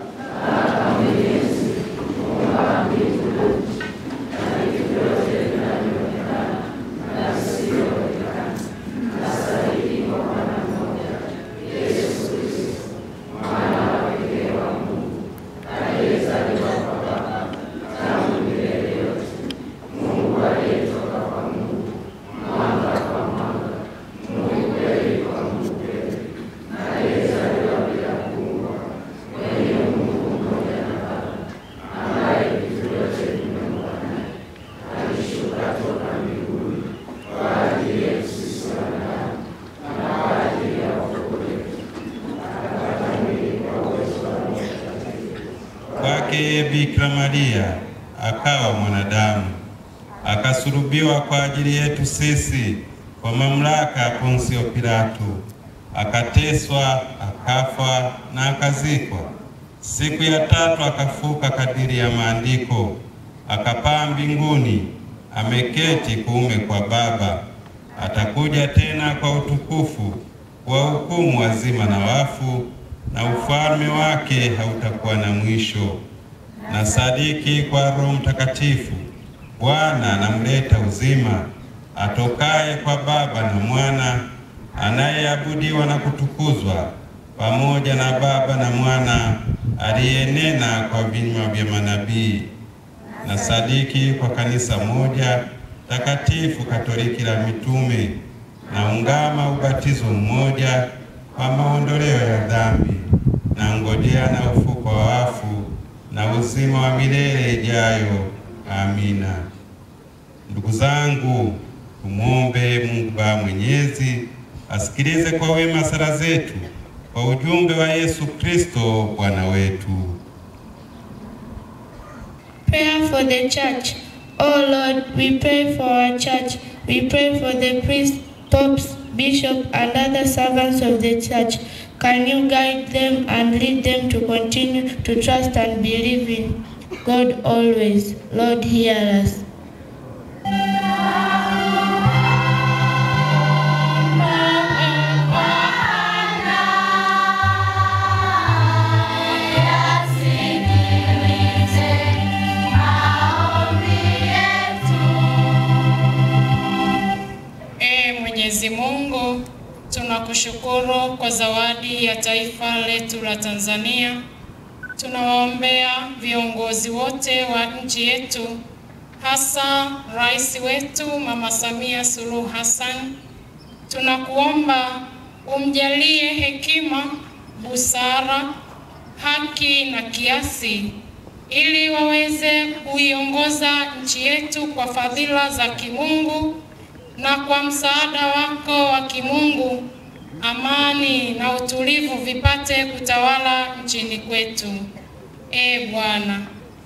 kwake Bikira Maria akawa mwanadamu, akasulubiwa kwa ajili yetu sisi kwa mamlaka ya Ponsio Pilato, akateswa, akafa na akazikwa. Siku ya tatu akafuka kadiri ya maandiko, akapaa mbinguni, ameketi kuume kwa Baba. Atakuja tena kwa utukufu wa hukumu wazima na wafu, na ufalme wake hautakuwa na mwisho. Na sadiki kwa Roho Mtakatifu, Bwana anamleta uzima, atokaye kwa Baba na Mwana, anayeabudiwa na kutukuzwa pamoja na Baba na Mwana, aliyenena kwa vinywa vya manabii. Na sadiki kwa kanisa moja takatifu Katoliki la mitume, na ungama ubatizo mmoja kwa maondoleo ya dhambi, na ngojea na ufuko wa wafu na uzima wa milele ijayo. Amina. Ndugu zangu, tumwombe Mungu Baba Mwenyezi asikilize kwa wema sala zetu kwa ujumbe wa Yesu Kristo Bwana wetu. Prayer for the church. Oh Lord, we pray for our church. We pray for the priests, popes, bishops, and other servants of the church. Can you guide them and lead them to continue to trust and believe in God always? Lord, hear us. Ee Mwenyezi Mungu, tunakushukuru kwa zawadi ya taifa letu la Tanzania. Tunawaombea viongozi wote wa nchi yetu, hasa rais wetu Mama Samia Suluhu Hassan. Tunakuomba umjalie hekima, busara, haki na kiasi ili waweze kuiongoza nchi yetu kwa fadhila za kimungu na kwa msaada wako wa kimungu, amani na utulivu vipate kutawala nchini kwetu. Ee Bwana,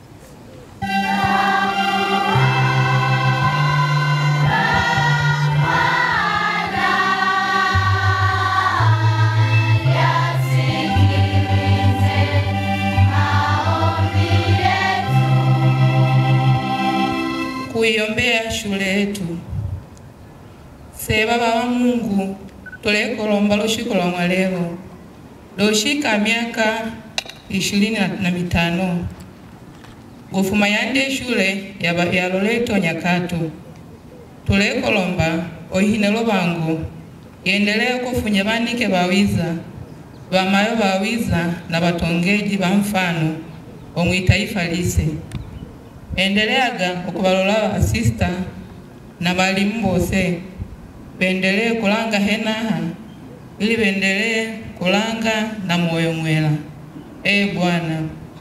kuiombea shule yetu. Se Baba wa Mungu, tulekolomba lushiko lwa mwalelo loshika miaka ishirini na- na mitano gufuma yande shule ya, ba- ya Loreto Nyakato tulekolomba ohine lovangu yendelee kufunya banike bawiza bamayo bawiza na batongeji ba mfano omwitaifa lise endeleaga okubalola asista na balimu bose bendelee kulanga henaha ili bendelee kulanga na moyo mwela. Ee Bwana,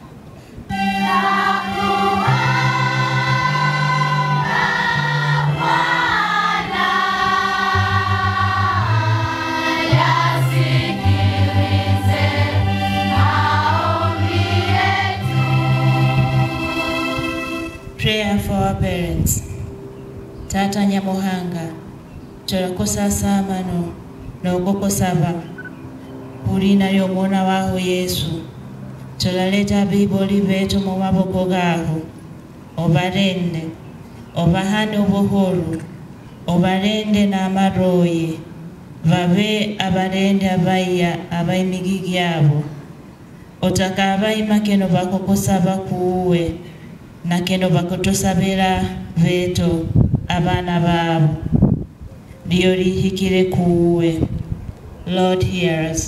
Prayer for our parents. Tata Nyamuhanga, turakosa samano n'ogoko saba kulina ly'omwana waho yesu tolaleta biboli betu mu maboko gaho obalende obahane obuhulu obalende n'amaroye babe abalende abaiya abaimigi gyabo otaka abaima keno bakukusaba kuwe na keno bakutusabira beto abana babo lyo lihikire kuwe lord hear us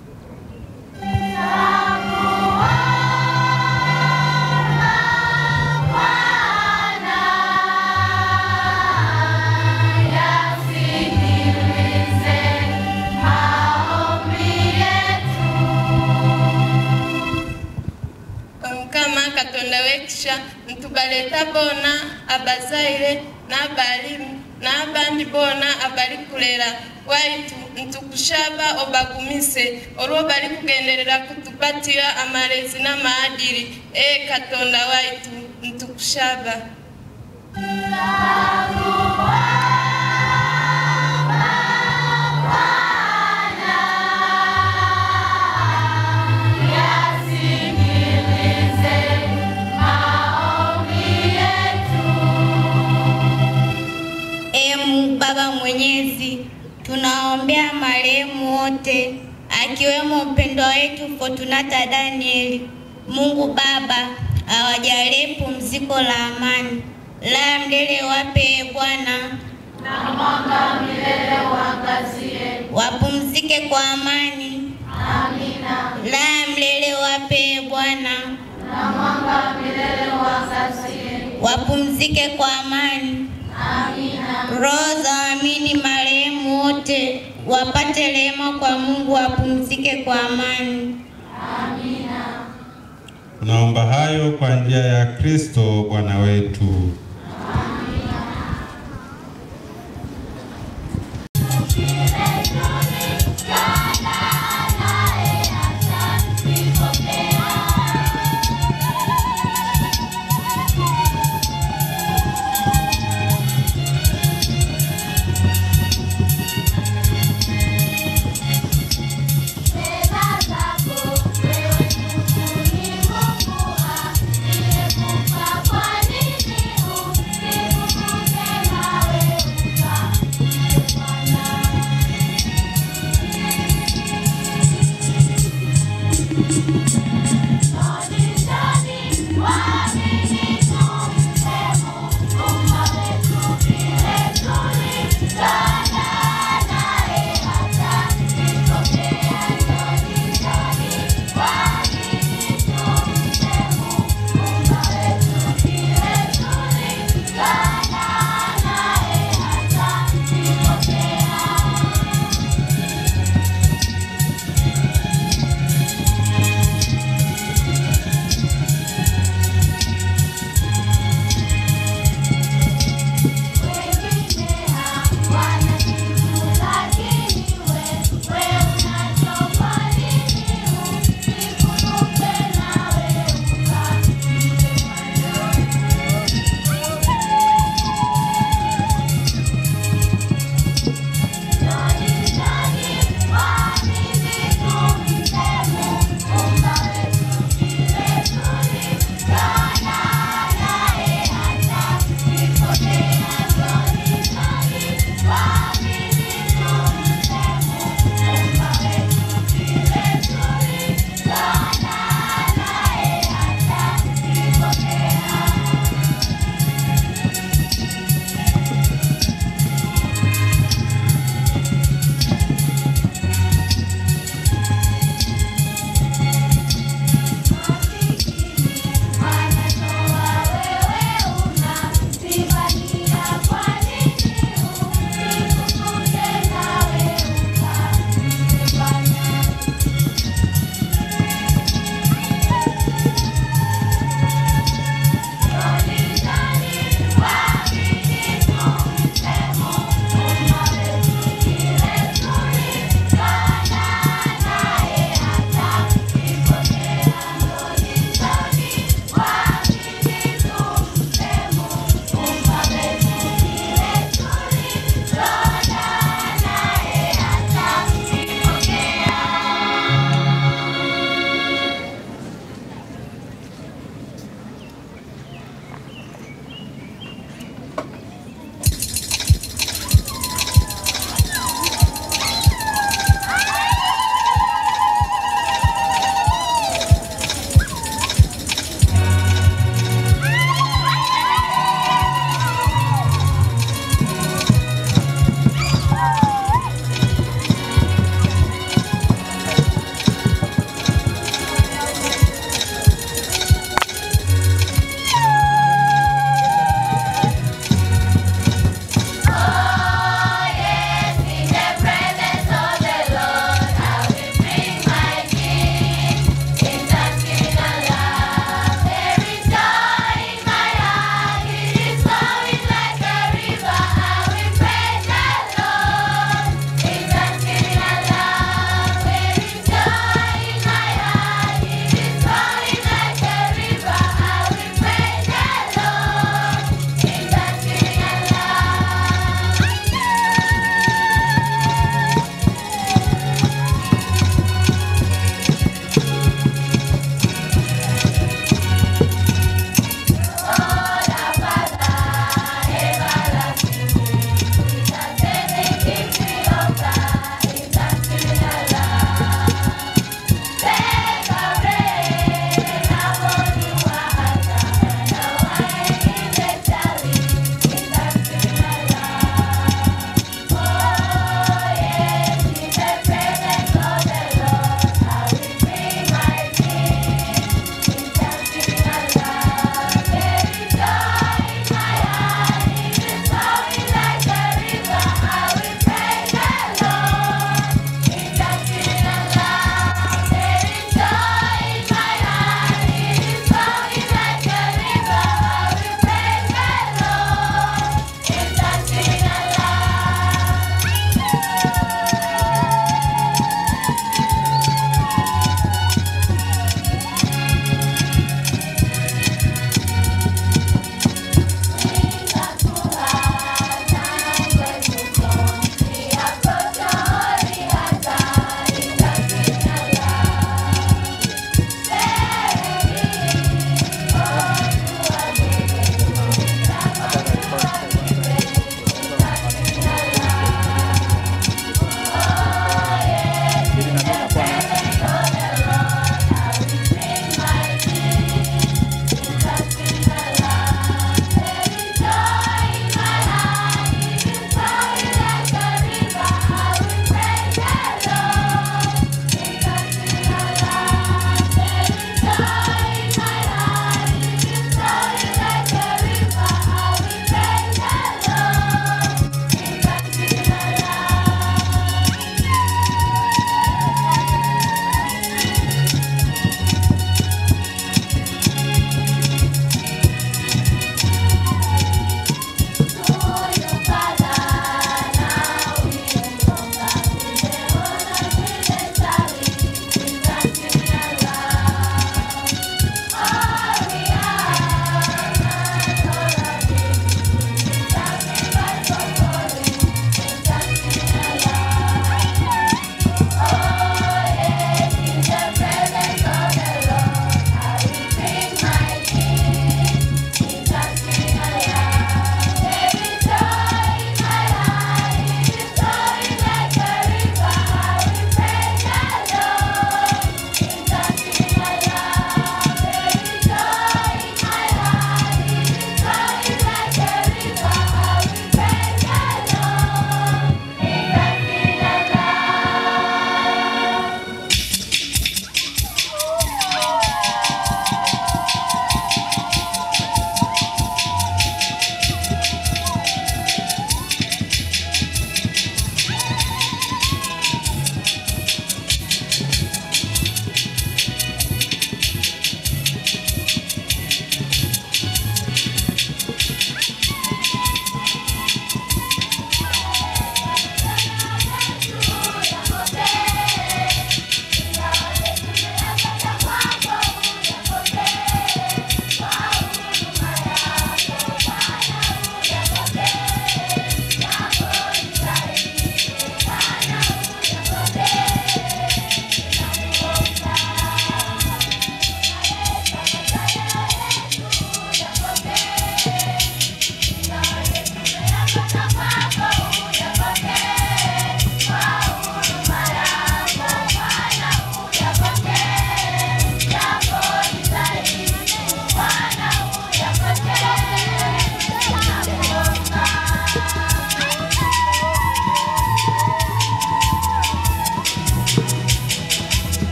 omukama katonda w'ekisha ntubaleta boona abazaire n'abalimu n'abandi boona abali kulera waitu ntukushaba obagumise olwo bali kugenderera kutupatira amalezi n'amaadiri ee katonda waitu ntukushaba Ee Mungu Baba Mwenyezi, tunaombea marehemu wote akiwemo mpendwa wetu Fortunata Danieli. Mungu Baba awajalie pumziko la amani, la milele wape e Bwana, na mwanga milele uangazie. wapumzike kwa amani, Amina. la milele wape e Bwana, Na mwanga milele uangazie. wapumzike kwa amani. Amina. Roho za waamini marehemu wote wapate rehema kwa Mungu, wapumzike kwa amani. Amina. Tunaomba hayo kwa njia ya Kristo Bwana wetu.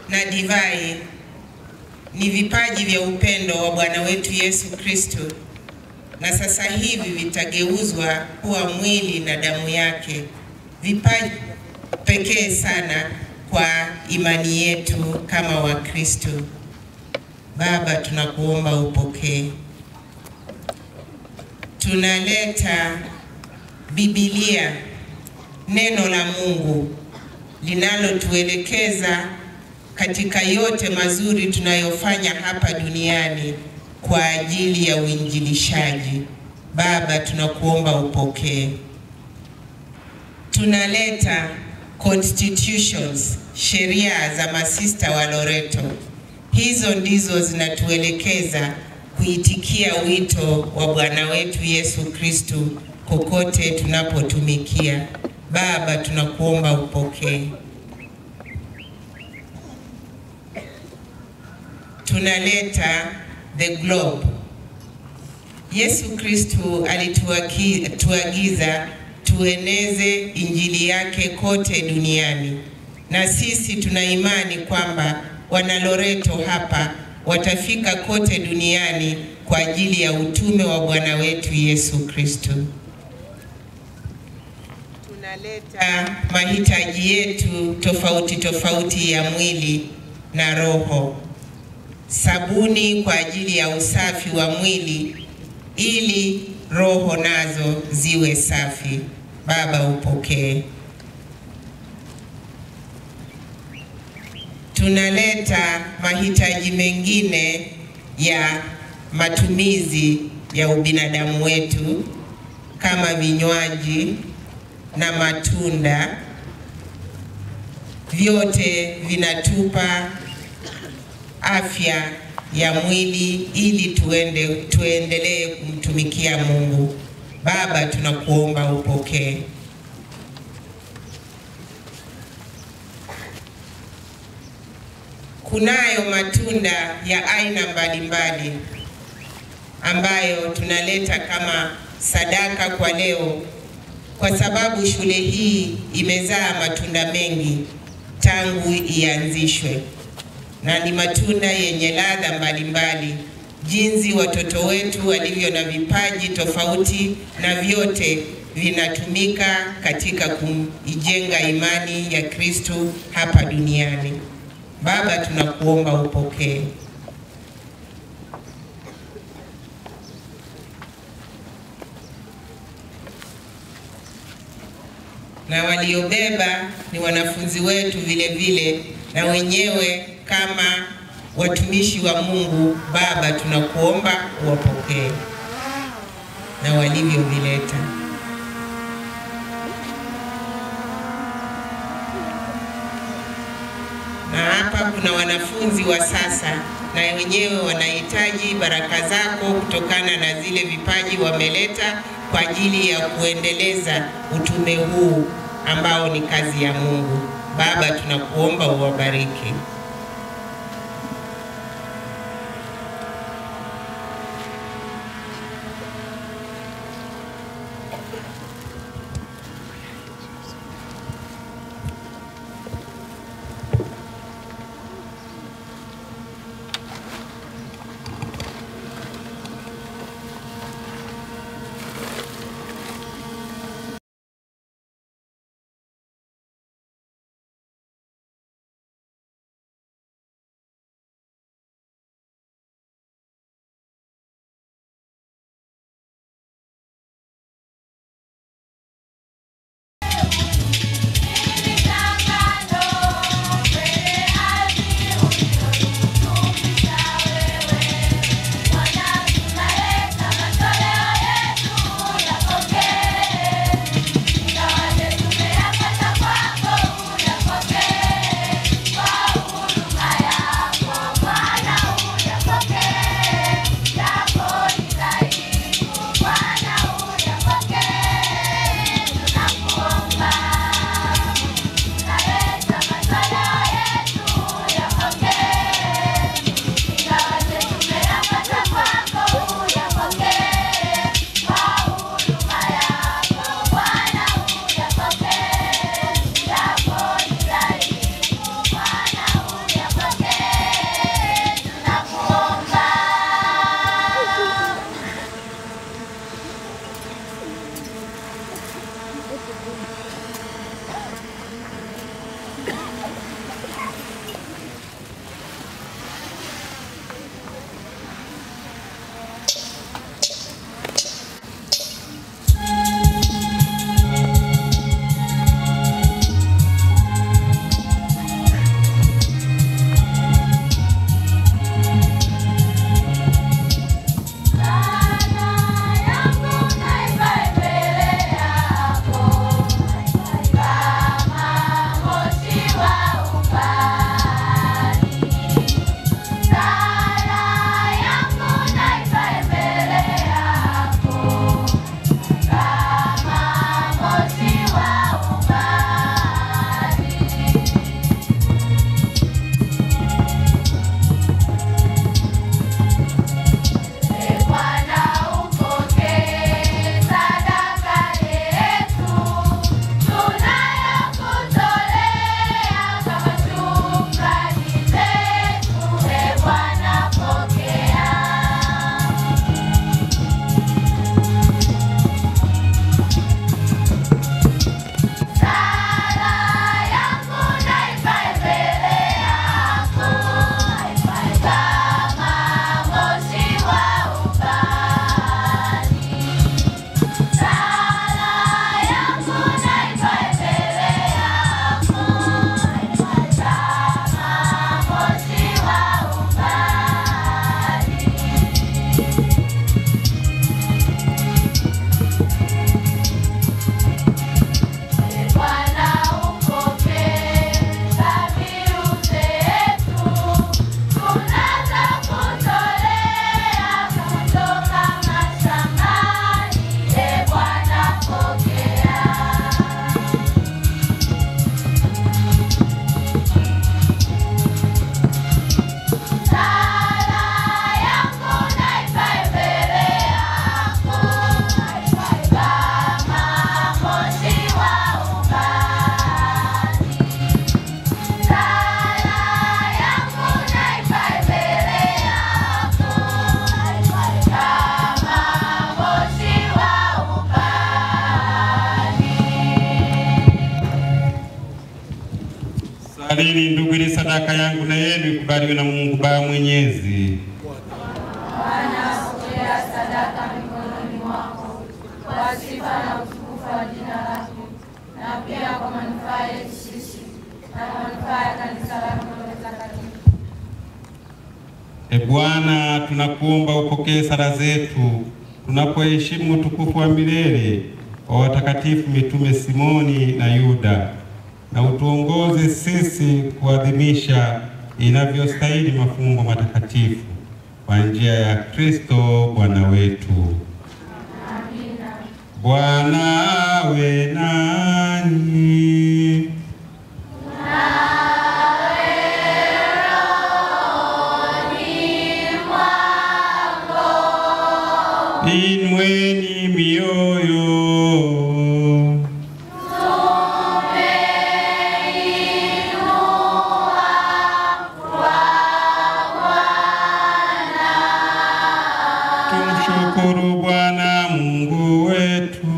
na divai ni vipaji vya upendo wa Bwana wetu Yesu Kristo, na sasa hivi vitageuzwa kuwa mwili na damu yake, vipaji pekee sana kwa imani yetu kama Wakristo. Baba, tunakuomba upokee. Tunaleta Biblia, neno la Mungu linalotuelekeza katika yote mazuri tunayofanya hapa duniani kwa ajili ya uinjilishaji. Baba, tunakuomba upokee. Tunaleta constitutions, sheria za masista wa Loreto. Hizo ndizo zinatuelekeza kuitikia wito wa Bwana wetu Yesu Kristo kokote tunapotumikia. Baba, tunakuomba upokee. Tunaleta the globe. Yesu Kristo alituagiza tueneze injili yake kote duniani, na sisi tuna imani kwamba wana Loreto hapa watafika kote duniani kwa ajili ya utume wa Bwana wetu Yesu Kristo. Tunaleta mahitaji yetu tofauti tofauti ya mwili na roho, sabuni kwa ajili ya usafi wa mwili ili roho nazo ziwe safi. Baba, upokee. Tunaleta mahitaji mengine ya matumizi ya ubinadamu wetu kama vinywaji na matunda, vyote vinatupa afya ya mwili ili tuende tuendelee kumtumikia Mungu. Baba, tunakuomba upokee. Kunayo matunda ya aina mbalimbali ambayo tunaleta kama sadaka kwa leo, kwa sababu shule hii imezaa matunda mengi tangu ianzishwe, na ni matunda yenye ladha mbalimbali, jinsi watoto wetu walivyo na vipaji tofauti, na vyote vinatumika katika kuijenga imani ya Kristo hapa duniani. Baba, tunakuomba upokee. Na waliobeba ni wanafunzi wetu vile vile, na wenyewe kama watumishi wa Mungu. Baba, tunakuomba uwapokee na walivyovileta. na hapa kuna wanafunzi wa sasa na wenyewe wanahitaji baraka zako kutokana na zile vipaji wameleta kwa ajili ya kuendeleza utume huu ambao ni kazi ya Mungu. Baba, tunakuomba uwabariki. Tafadhalini ndugu, ili sadaka yangu na yenu ikubaliwe na Mungu Baba Mwenyezi. Bwana, pokea sadaka mikononi mwako kwa sifa na utukufu wa jina lako, na pia kwa manufaa yetu sisi na kwa manufaa ya kanisa lako takatifu. E Bwana, tunakuomba upokee sala zetu tunapoheshimu utukufu wa milele wa watakatifu mitume Simoni na Yuda, na utuongoze sisi kuadhimisha inavyostahili mafumbo matakatifu kwa njia ya Kristo Bwana wetu. Bwana awe nanyi. Inueni mioyo. Tumshukuru Bwana Mungu wetu.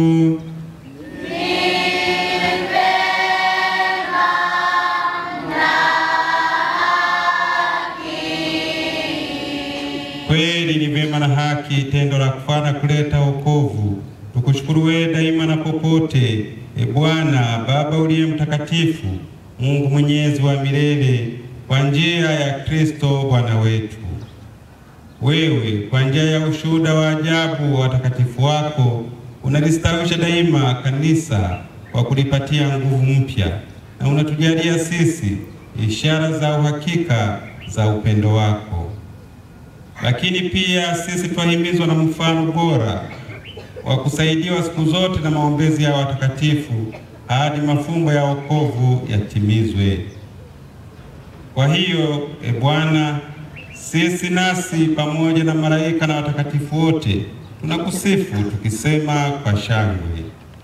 Kweli ni vema na haki, tendo la kufana kuleta wokovu. Tukushukuru wewe daima na popote, e Bwana Baba uliye mtakatifu, Mungu mwenyezi wa milele, kwa njia ya Kristo Bwana wetu. Wewe kwa njia ya ushuhuda wa ajabu wa watakatifu wako unalistawisha daima kanisa kwa kulipatia nguvu mpya, na unatujalia sisi ishara za uhakika za upendo wako. Lakini pia sisi twahimizwa na mfano bora wa kusaidiwa siku zote na maombezi ya watakatifu hadi mafumbo ya wokovu yatimizwe. Kwa hiyo, e Bwana, sisi nasi pamoja na malaika na watakatifu wote tunakusifu tukisema kwa shangwe.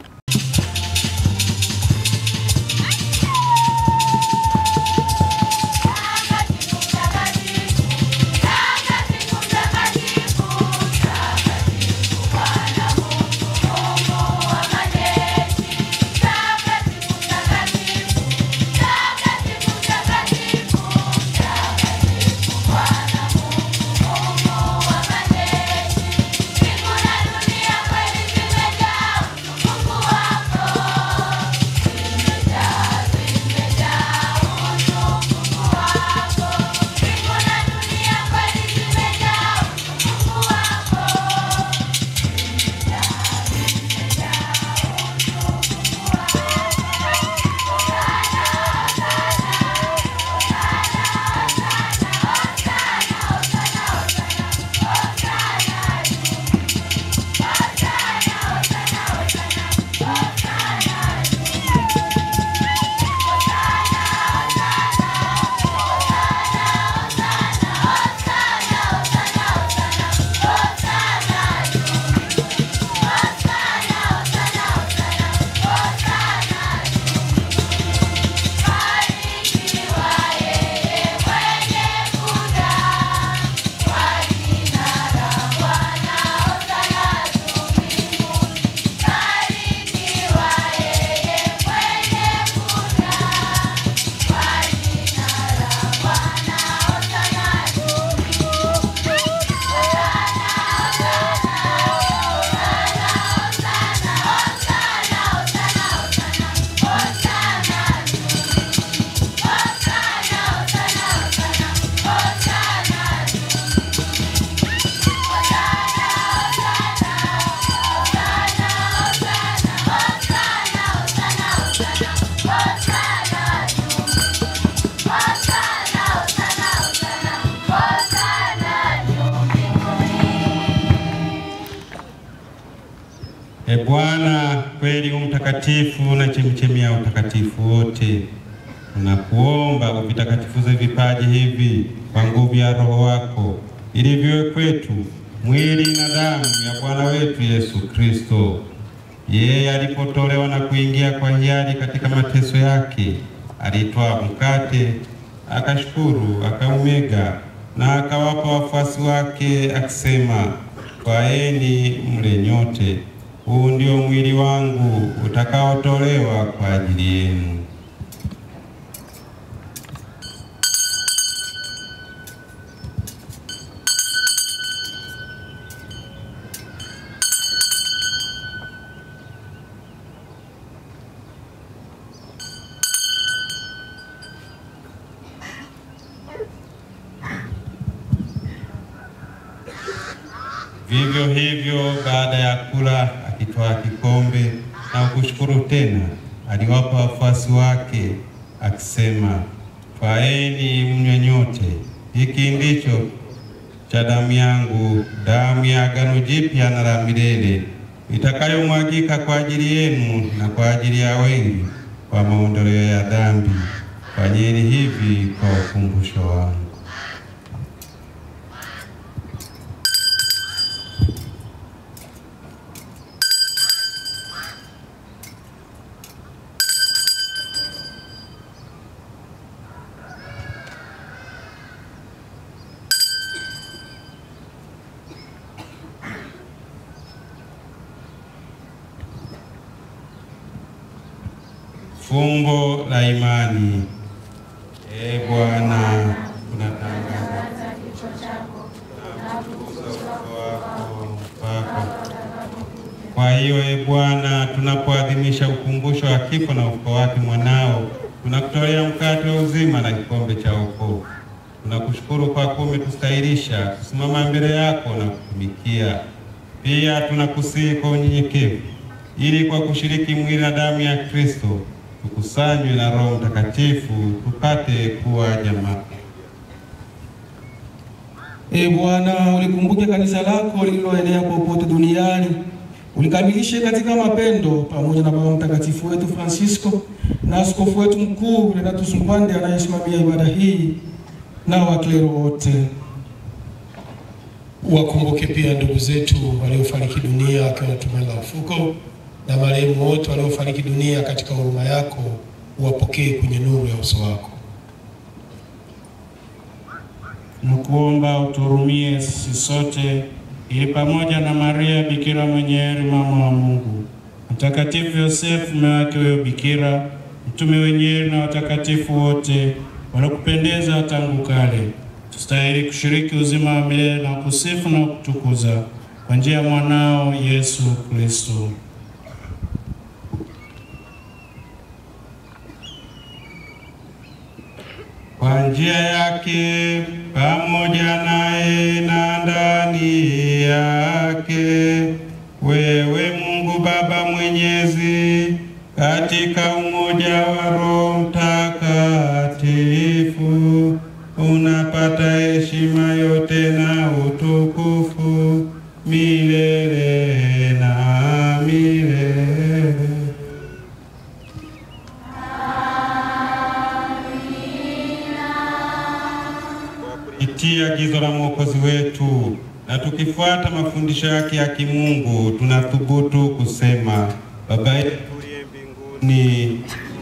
E Bwana, kweli u mtakatifu na chemchemi ya utakatifu wote, tunakuomba uvitakatifuze vipaji hivi kwa nguvu ya Roho wako, ili viwe kwetu mwili na damu ya Bwana wetu Yesu Kristo. Yeye alipotolewa na kuingia kwa hiari katika mateso yake, alitwaa mkate, akashukuru, akaumega na akawapa wafuasi wake akisema, twaeni mle nyote, huu ndio mwili wangu utakaotolewa kwa ajili yenu. Vivyo hivyo, baada ya kula, akitwaa kikombe na kushukuru tena, aliwapa wafuasi wake akisema, twaeni mnywe nyote, hiki ndicho cha damu yangu, damu ya agano jipya na la milele, itakayomwagika kwa ajili yenu na kwa ajili ya wengi kwa maondoleo ya dhambi. Fanyeni hivi kwa ukumbusho wangu. Fumbo la imani. E Bwana, tunatangaza kifo chako na kutukuza ufufuo wako mpaka. Kwa hiyo, e Bwana, tunapoadhimisha ukumbusho wa kifo na ufufuo wake mwanao, tunakutolea mkate wa uzima na kikombe cha wokovu. Tunakushukuru kwa kuwa umetustahilisha kusimama mbele yako na kutumikia. Pia tunakusihi kwa unyenyekevu, ili kwa kushiriki mwili na damu ya Kristo tukusanywe na Roho Mtakatifu tupate kuwa jamaa. E Bwana, ulikumbuke kanisa lako lililoenea popote duniani, ulikamilishe katika mapendo, pamoja na Baba Mtakatifu wetu Francisco na askofu wetu mkuu Renatus Mpande anayesimamia ibada hii na waklero wote. Wakumbuke pia ndugu zetu waliofariki dunia wakiwa na tumaini la ufuko na marehemu wote waliofariki dunia katika huruma yako, uwapokee kwenye nuru ya uso wako. Nakuomba uturumie sisi sote, ili pamoja na Maria Bikira mwenye heri, mama wa Mungu, Mtakatifu Yosefu mume wake huyo Bikira, mtume wenye heri na watakatifu wote walokupendeza tangu kale, tustahili kushiriki uzima wa milele na kusifu na kutukuza kwa njia ya mwanao Yesu Kristo. Kwa njia yake pamoja naye na ndani yake, wewe Mungu Baba Mwenyezi, katika umoja wa Roho Mtakatifu, unapata heshima yote na utukufu milele na milele. Kupitia agizo la Mwokozi wetu na tukifuata mafundisho yake ya kimungu, tunathubutu kusema: Baba yetu uliye mbinguni,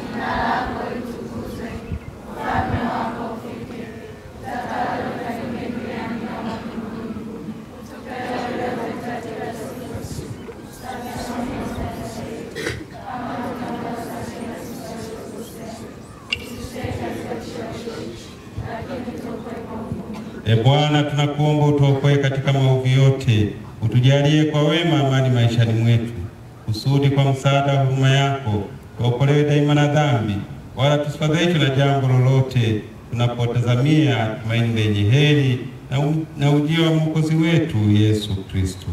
E Bwana, tunakuomba utuokoe katika maovu yote, utujalie kwa wema amani maishani mwetu, kusudi kwa msaada wa huruma yako tuokolewe daima na dhambi, wala tusifadhaishwe na jambo lolote, tunapotazamia tumaini lenye heri na, u- na ujio wa mwokozi wetu Yesu Kristo.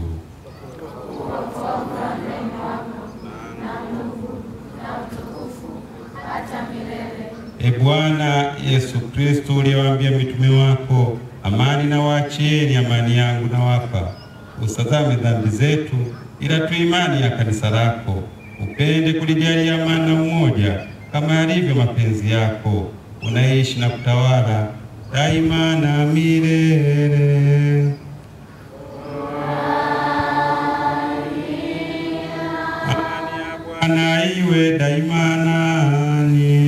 E Bwana Yesu Kristo, uliyewaambia mitume wako, amani na waachieni, amani yangu na wapa, usazame dhambi zetu, ila tu imani ya kanisa lako. Upende kulijalia amani na umoja, kama yalivyo mapenzi yako, unaishi na kutawala daima na milele. Amani ya Bwana iwe daima nanyi.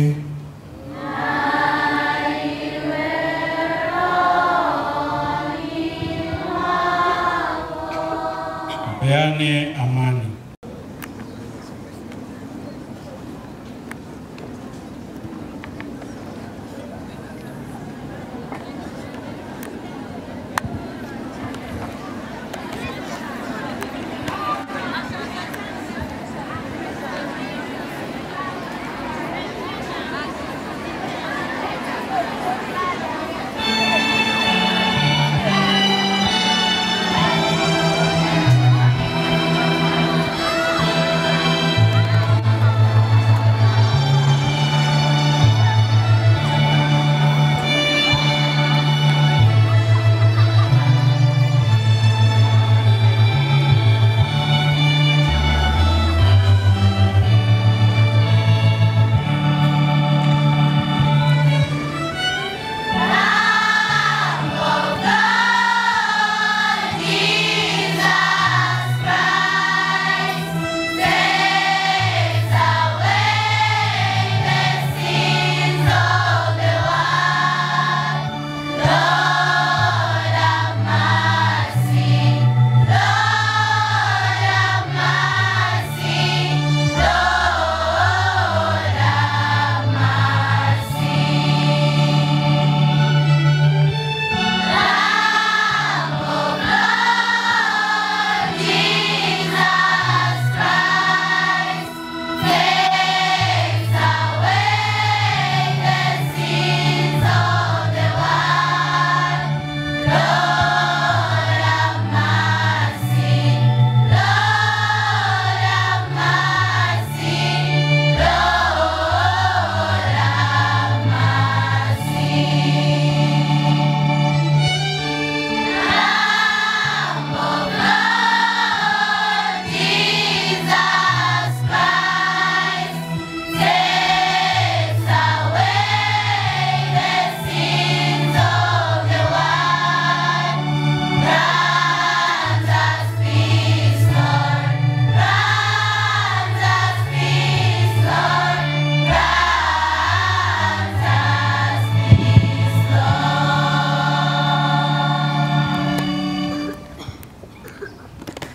Peane amani. Thank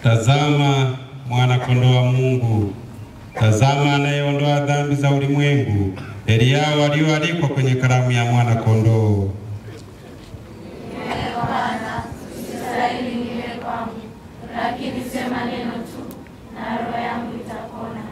Tazama mwana-kondoo wa Mungu, tazama anayeondoa dhambi za ulimwengu. Heri yao walioalikwa kwenye karamu ya mwana-kondoo. Bwana, sistahili niwe kwangu, lakini sema neno tu na roho yangu itapona.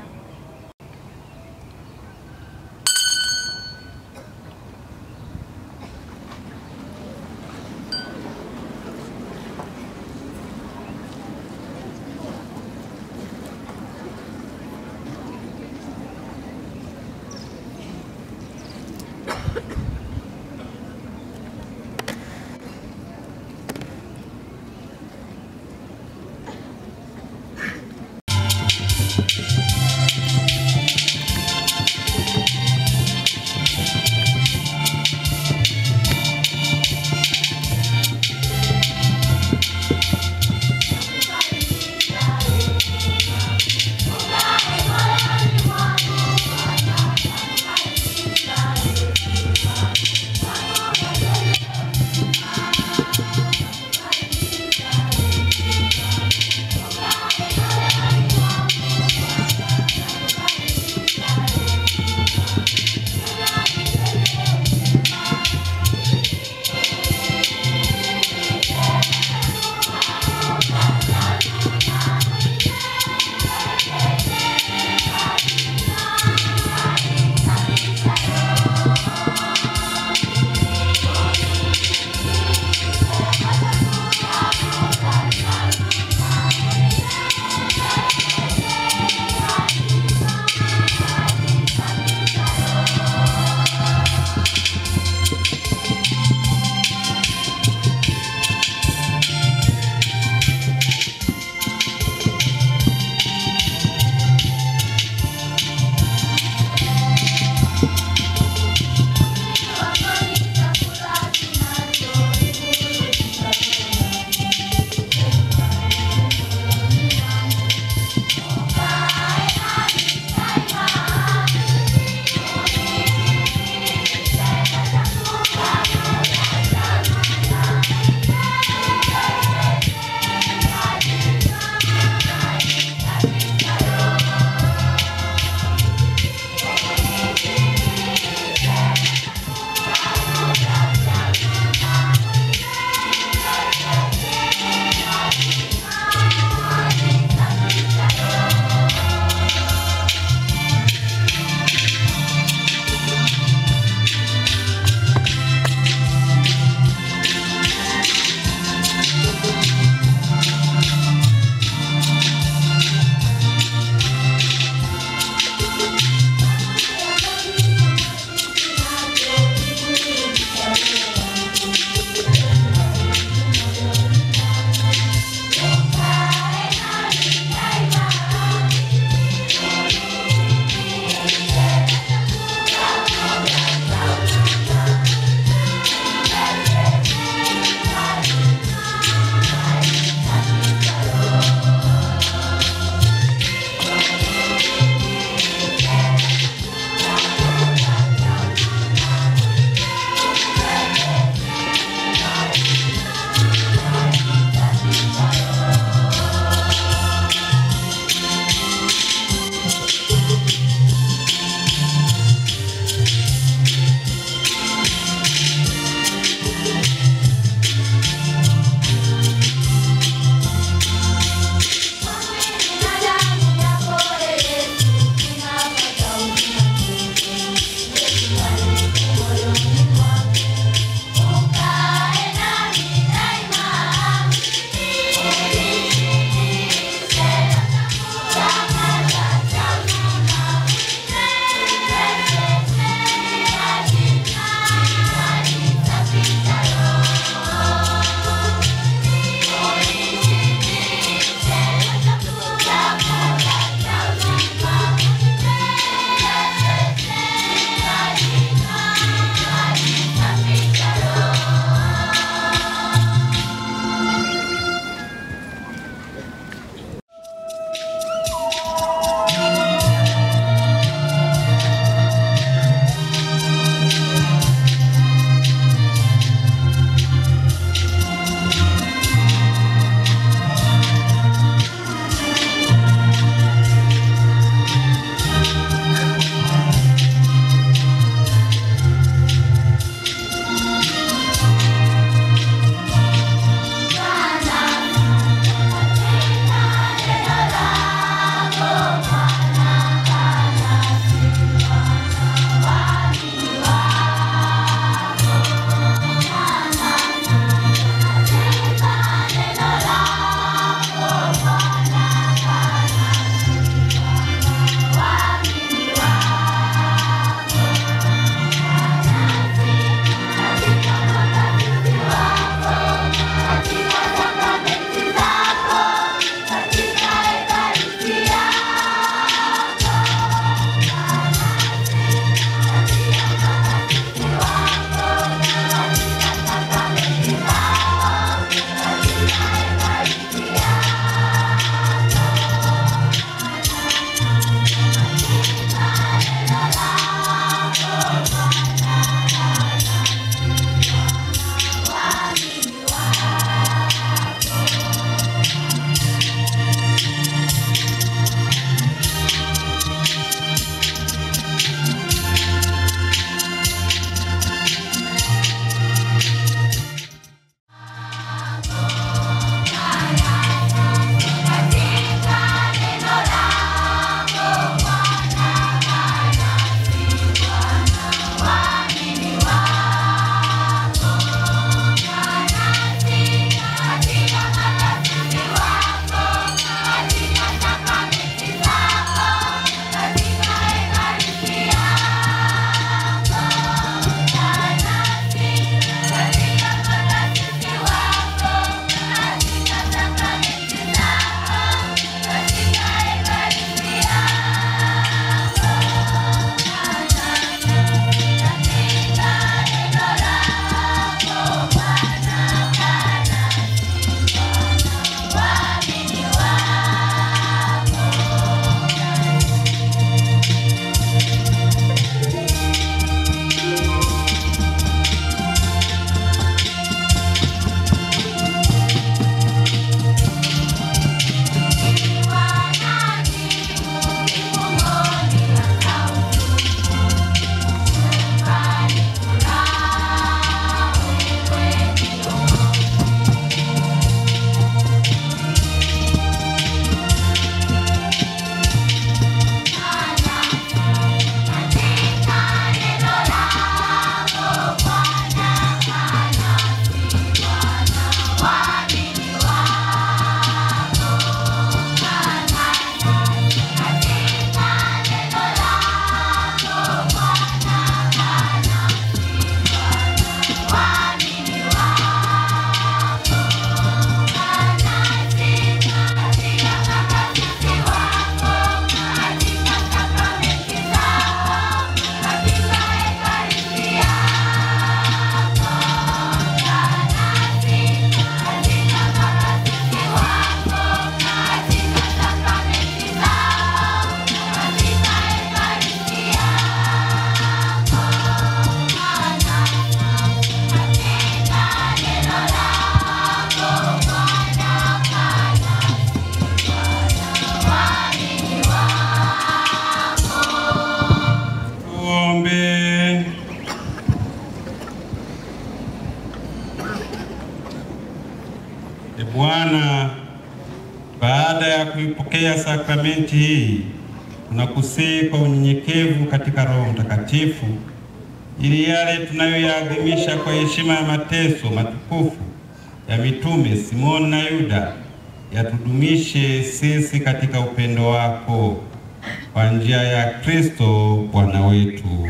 Baada ya kuipokea sakramenti hii, tunakusihi kwa unyenyekevu katika Roho Mtakatifu, ili yale tunayoyaadhimisha kwa heshima ya mateso matukufu ya mitume Simoni na Yuda yatudumishe sisi katika upendo wako kwa njia ya Kristo Bwana wetu.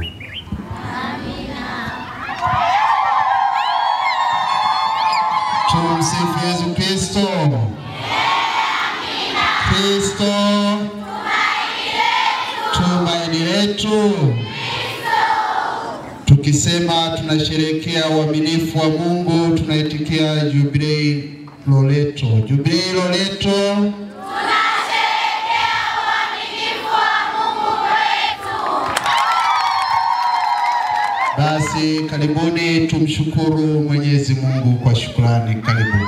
Tumsifu Yesu Kristo. Kristo tumaini letu. Tukisema tunasherehekea uaminifu wa Mungu, tunaitikia jubilei Loreto. Jubilei Loreto. Basi karibuni tumshukuru Mwenyezi Mungu kwa shukrani. Karibuni.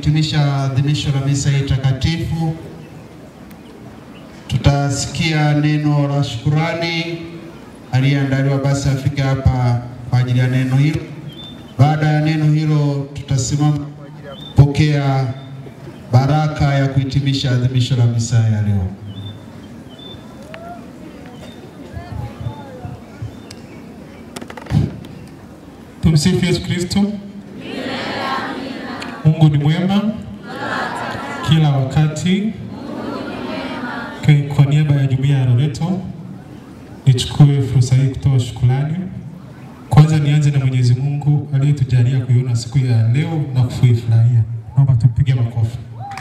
kuhitimisha adhimisho la misa hii takatifu, tutasikia neno la shukurani. Aliyeandaliwa basi afike hapa kwa ajili ya neno hilo. Baada ya neno hilo, tutasimama kwa ajili ya kupokea baraka ya kuhitimisha adhimisho la misa ya leo. Tumsifu Yesu Kristo. Mungu ni mwema kila wakati. Kwa- Kwa niaba ya jumuiya ya Loreto nichukue fursa hii kutoa shukrani. Kwanza nianze na Mwenyezi Mungu aliyetujalia kuiona siku ya leo na kuifurahia. Naomba tupige makofi.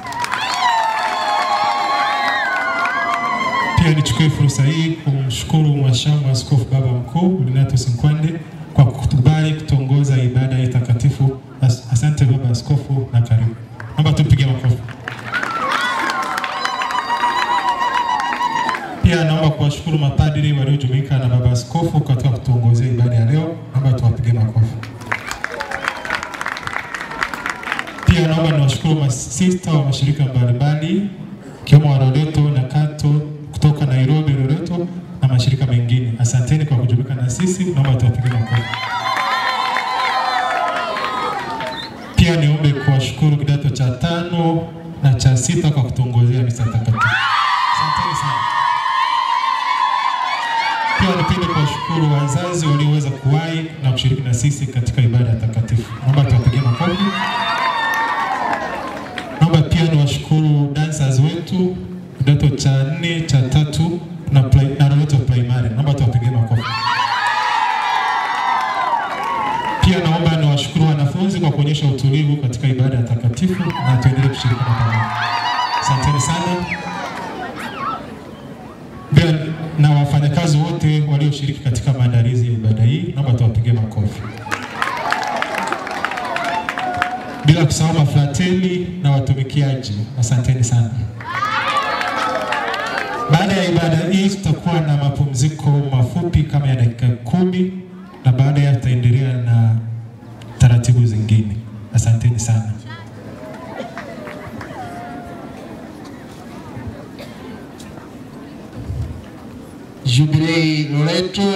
Pia nichukue fursa hii kumshukuru Mhashamu Askofu Baba Mkuu Renatus Nkwande kwa kukubali kutongoza ibada hii takatifu. As- Asante Baba Askofu na karibu. Naomba tupige makofi. Pia naomba kuwashukuru mapadri waliojumuika na Baba Askofu katika kutuongozea ibada ya leo. Naomba tuwapige makofi. Pia naomba niwashukuru masista wa mashirika mbalimbali ikiwemo wa Loreto na Kato kutoka Nairobi, Loreto na mashirika mengine. Asanteni kwa kujumuika na sisi, naomba tuwapige makofi. Pia niombe kuwashukuru kidato cha tano na cha sita kwa kutuongozea misa takatifu. Asanteni sana. Pia nipende kuwashukuru wazazi walioweza kuwahi na kushiriki na sisi katika ibada takatifu. Naomba tuwapigie makofi. Naomba pia niwashukuru dancers wetu kidato cha nne, cha tatu na, pri- na Loreto Primary. Naomba tuwapigie makofi. Pia naomba niwashukuru wanafunzi kwa kuonyesha utulivu katika ibada ya takatifu na tuendelee kushirikiana pamoja. Asanteni sana. Pia na wafanyakazi wote walioshiriki katika maandalizi ya ibada hii, naomba tuwapigie makofi. Bila kusahau mafrateli na watumikiaji, asanteni sana. Baada ya ibada hii tutakuwa na mapumziko mafupi kama ya dakika kumi na baada ya tutaendelea na taratibu zingine. Asanteni sana. Jubilei Loreto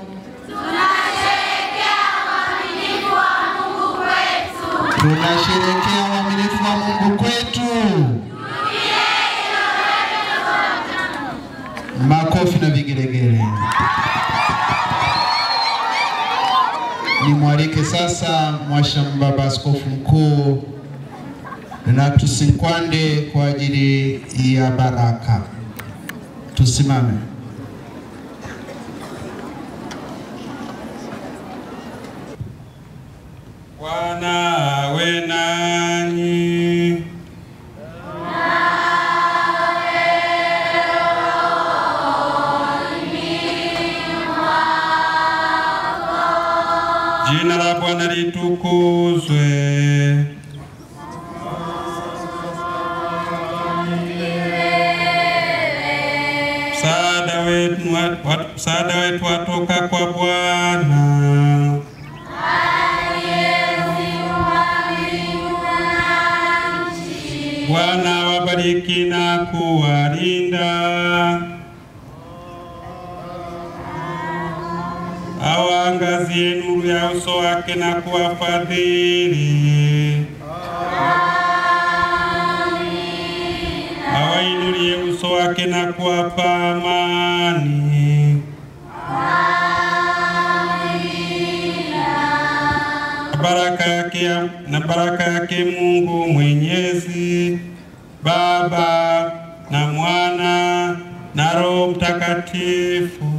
tunasherehekea uaminifu wa Mungu kwetu. Makofi na vigelegele. Nimwalike sasa Mwashamu Baba Askofu Mkuu Renatus Nkwande kwa ajili ya baraka. Tusimame. Bwana awe nanyi. Jina la Bwana litukuzwe. Msaada wetu wa- msaada wetu watoka kwa Bwana. Bwana awabariki na kuwalinda. Awaangazie nuru ya uso wake na kuwafadhili. Awainulie uso wake na kuwapa amani. Na baraka yake na baraka yake Mungu Mwenyezi, Baba na Mwana na Roho Mtakatifu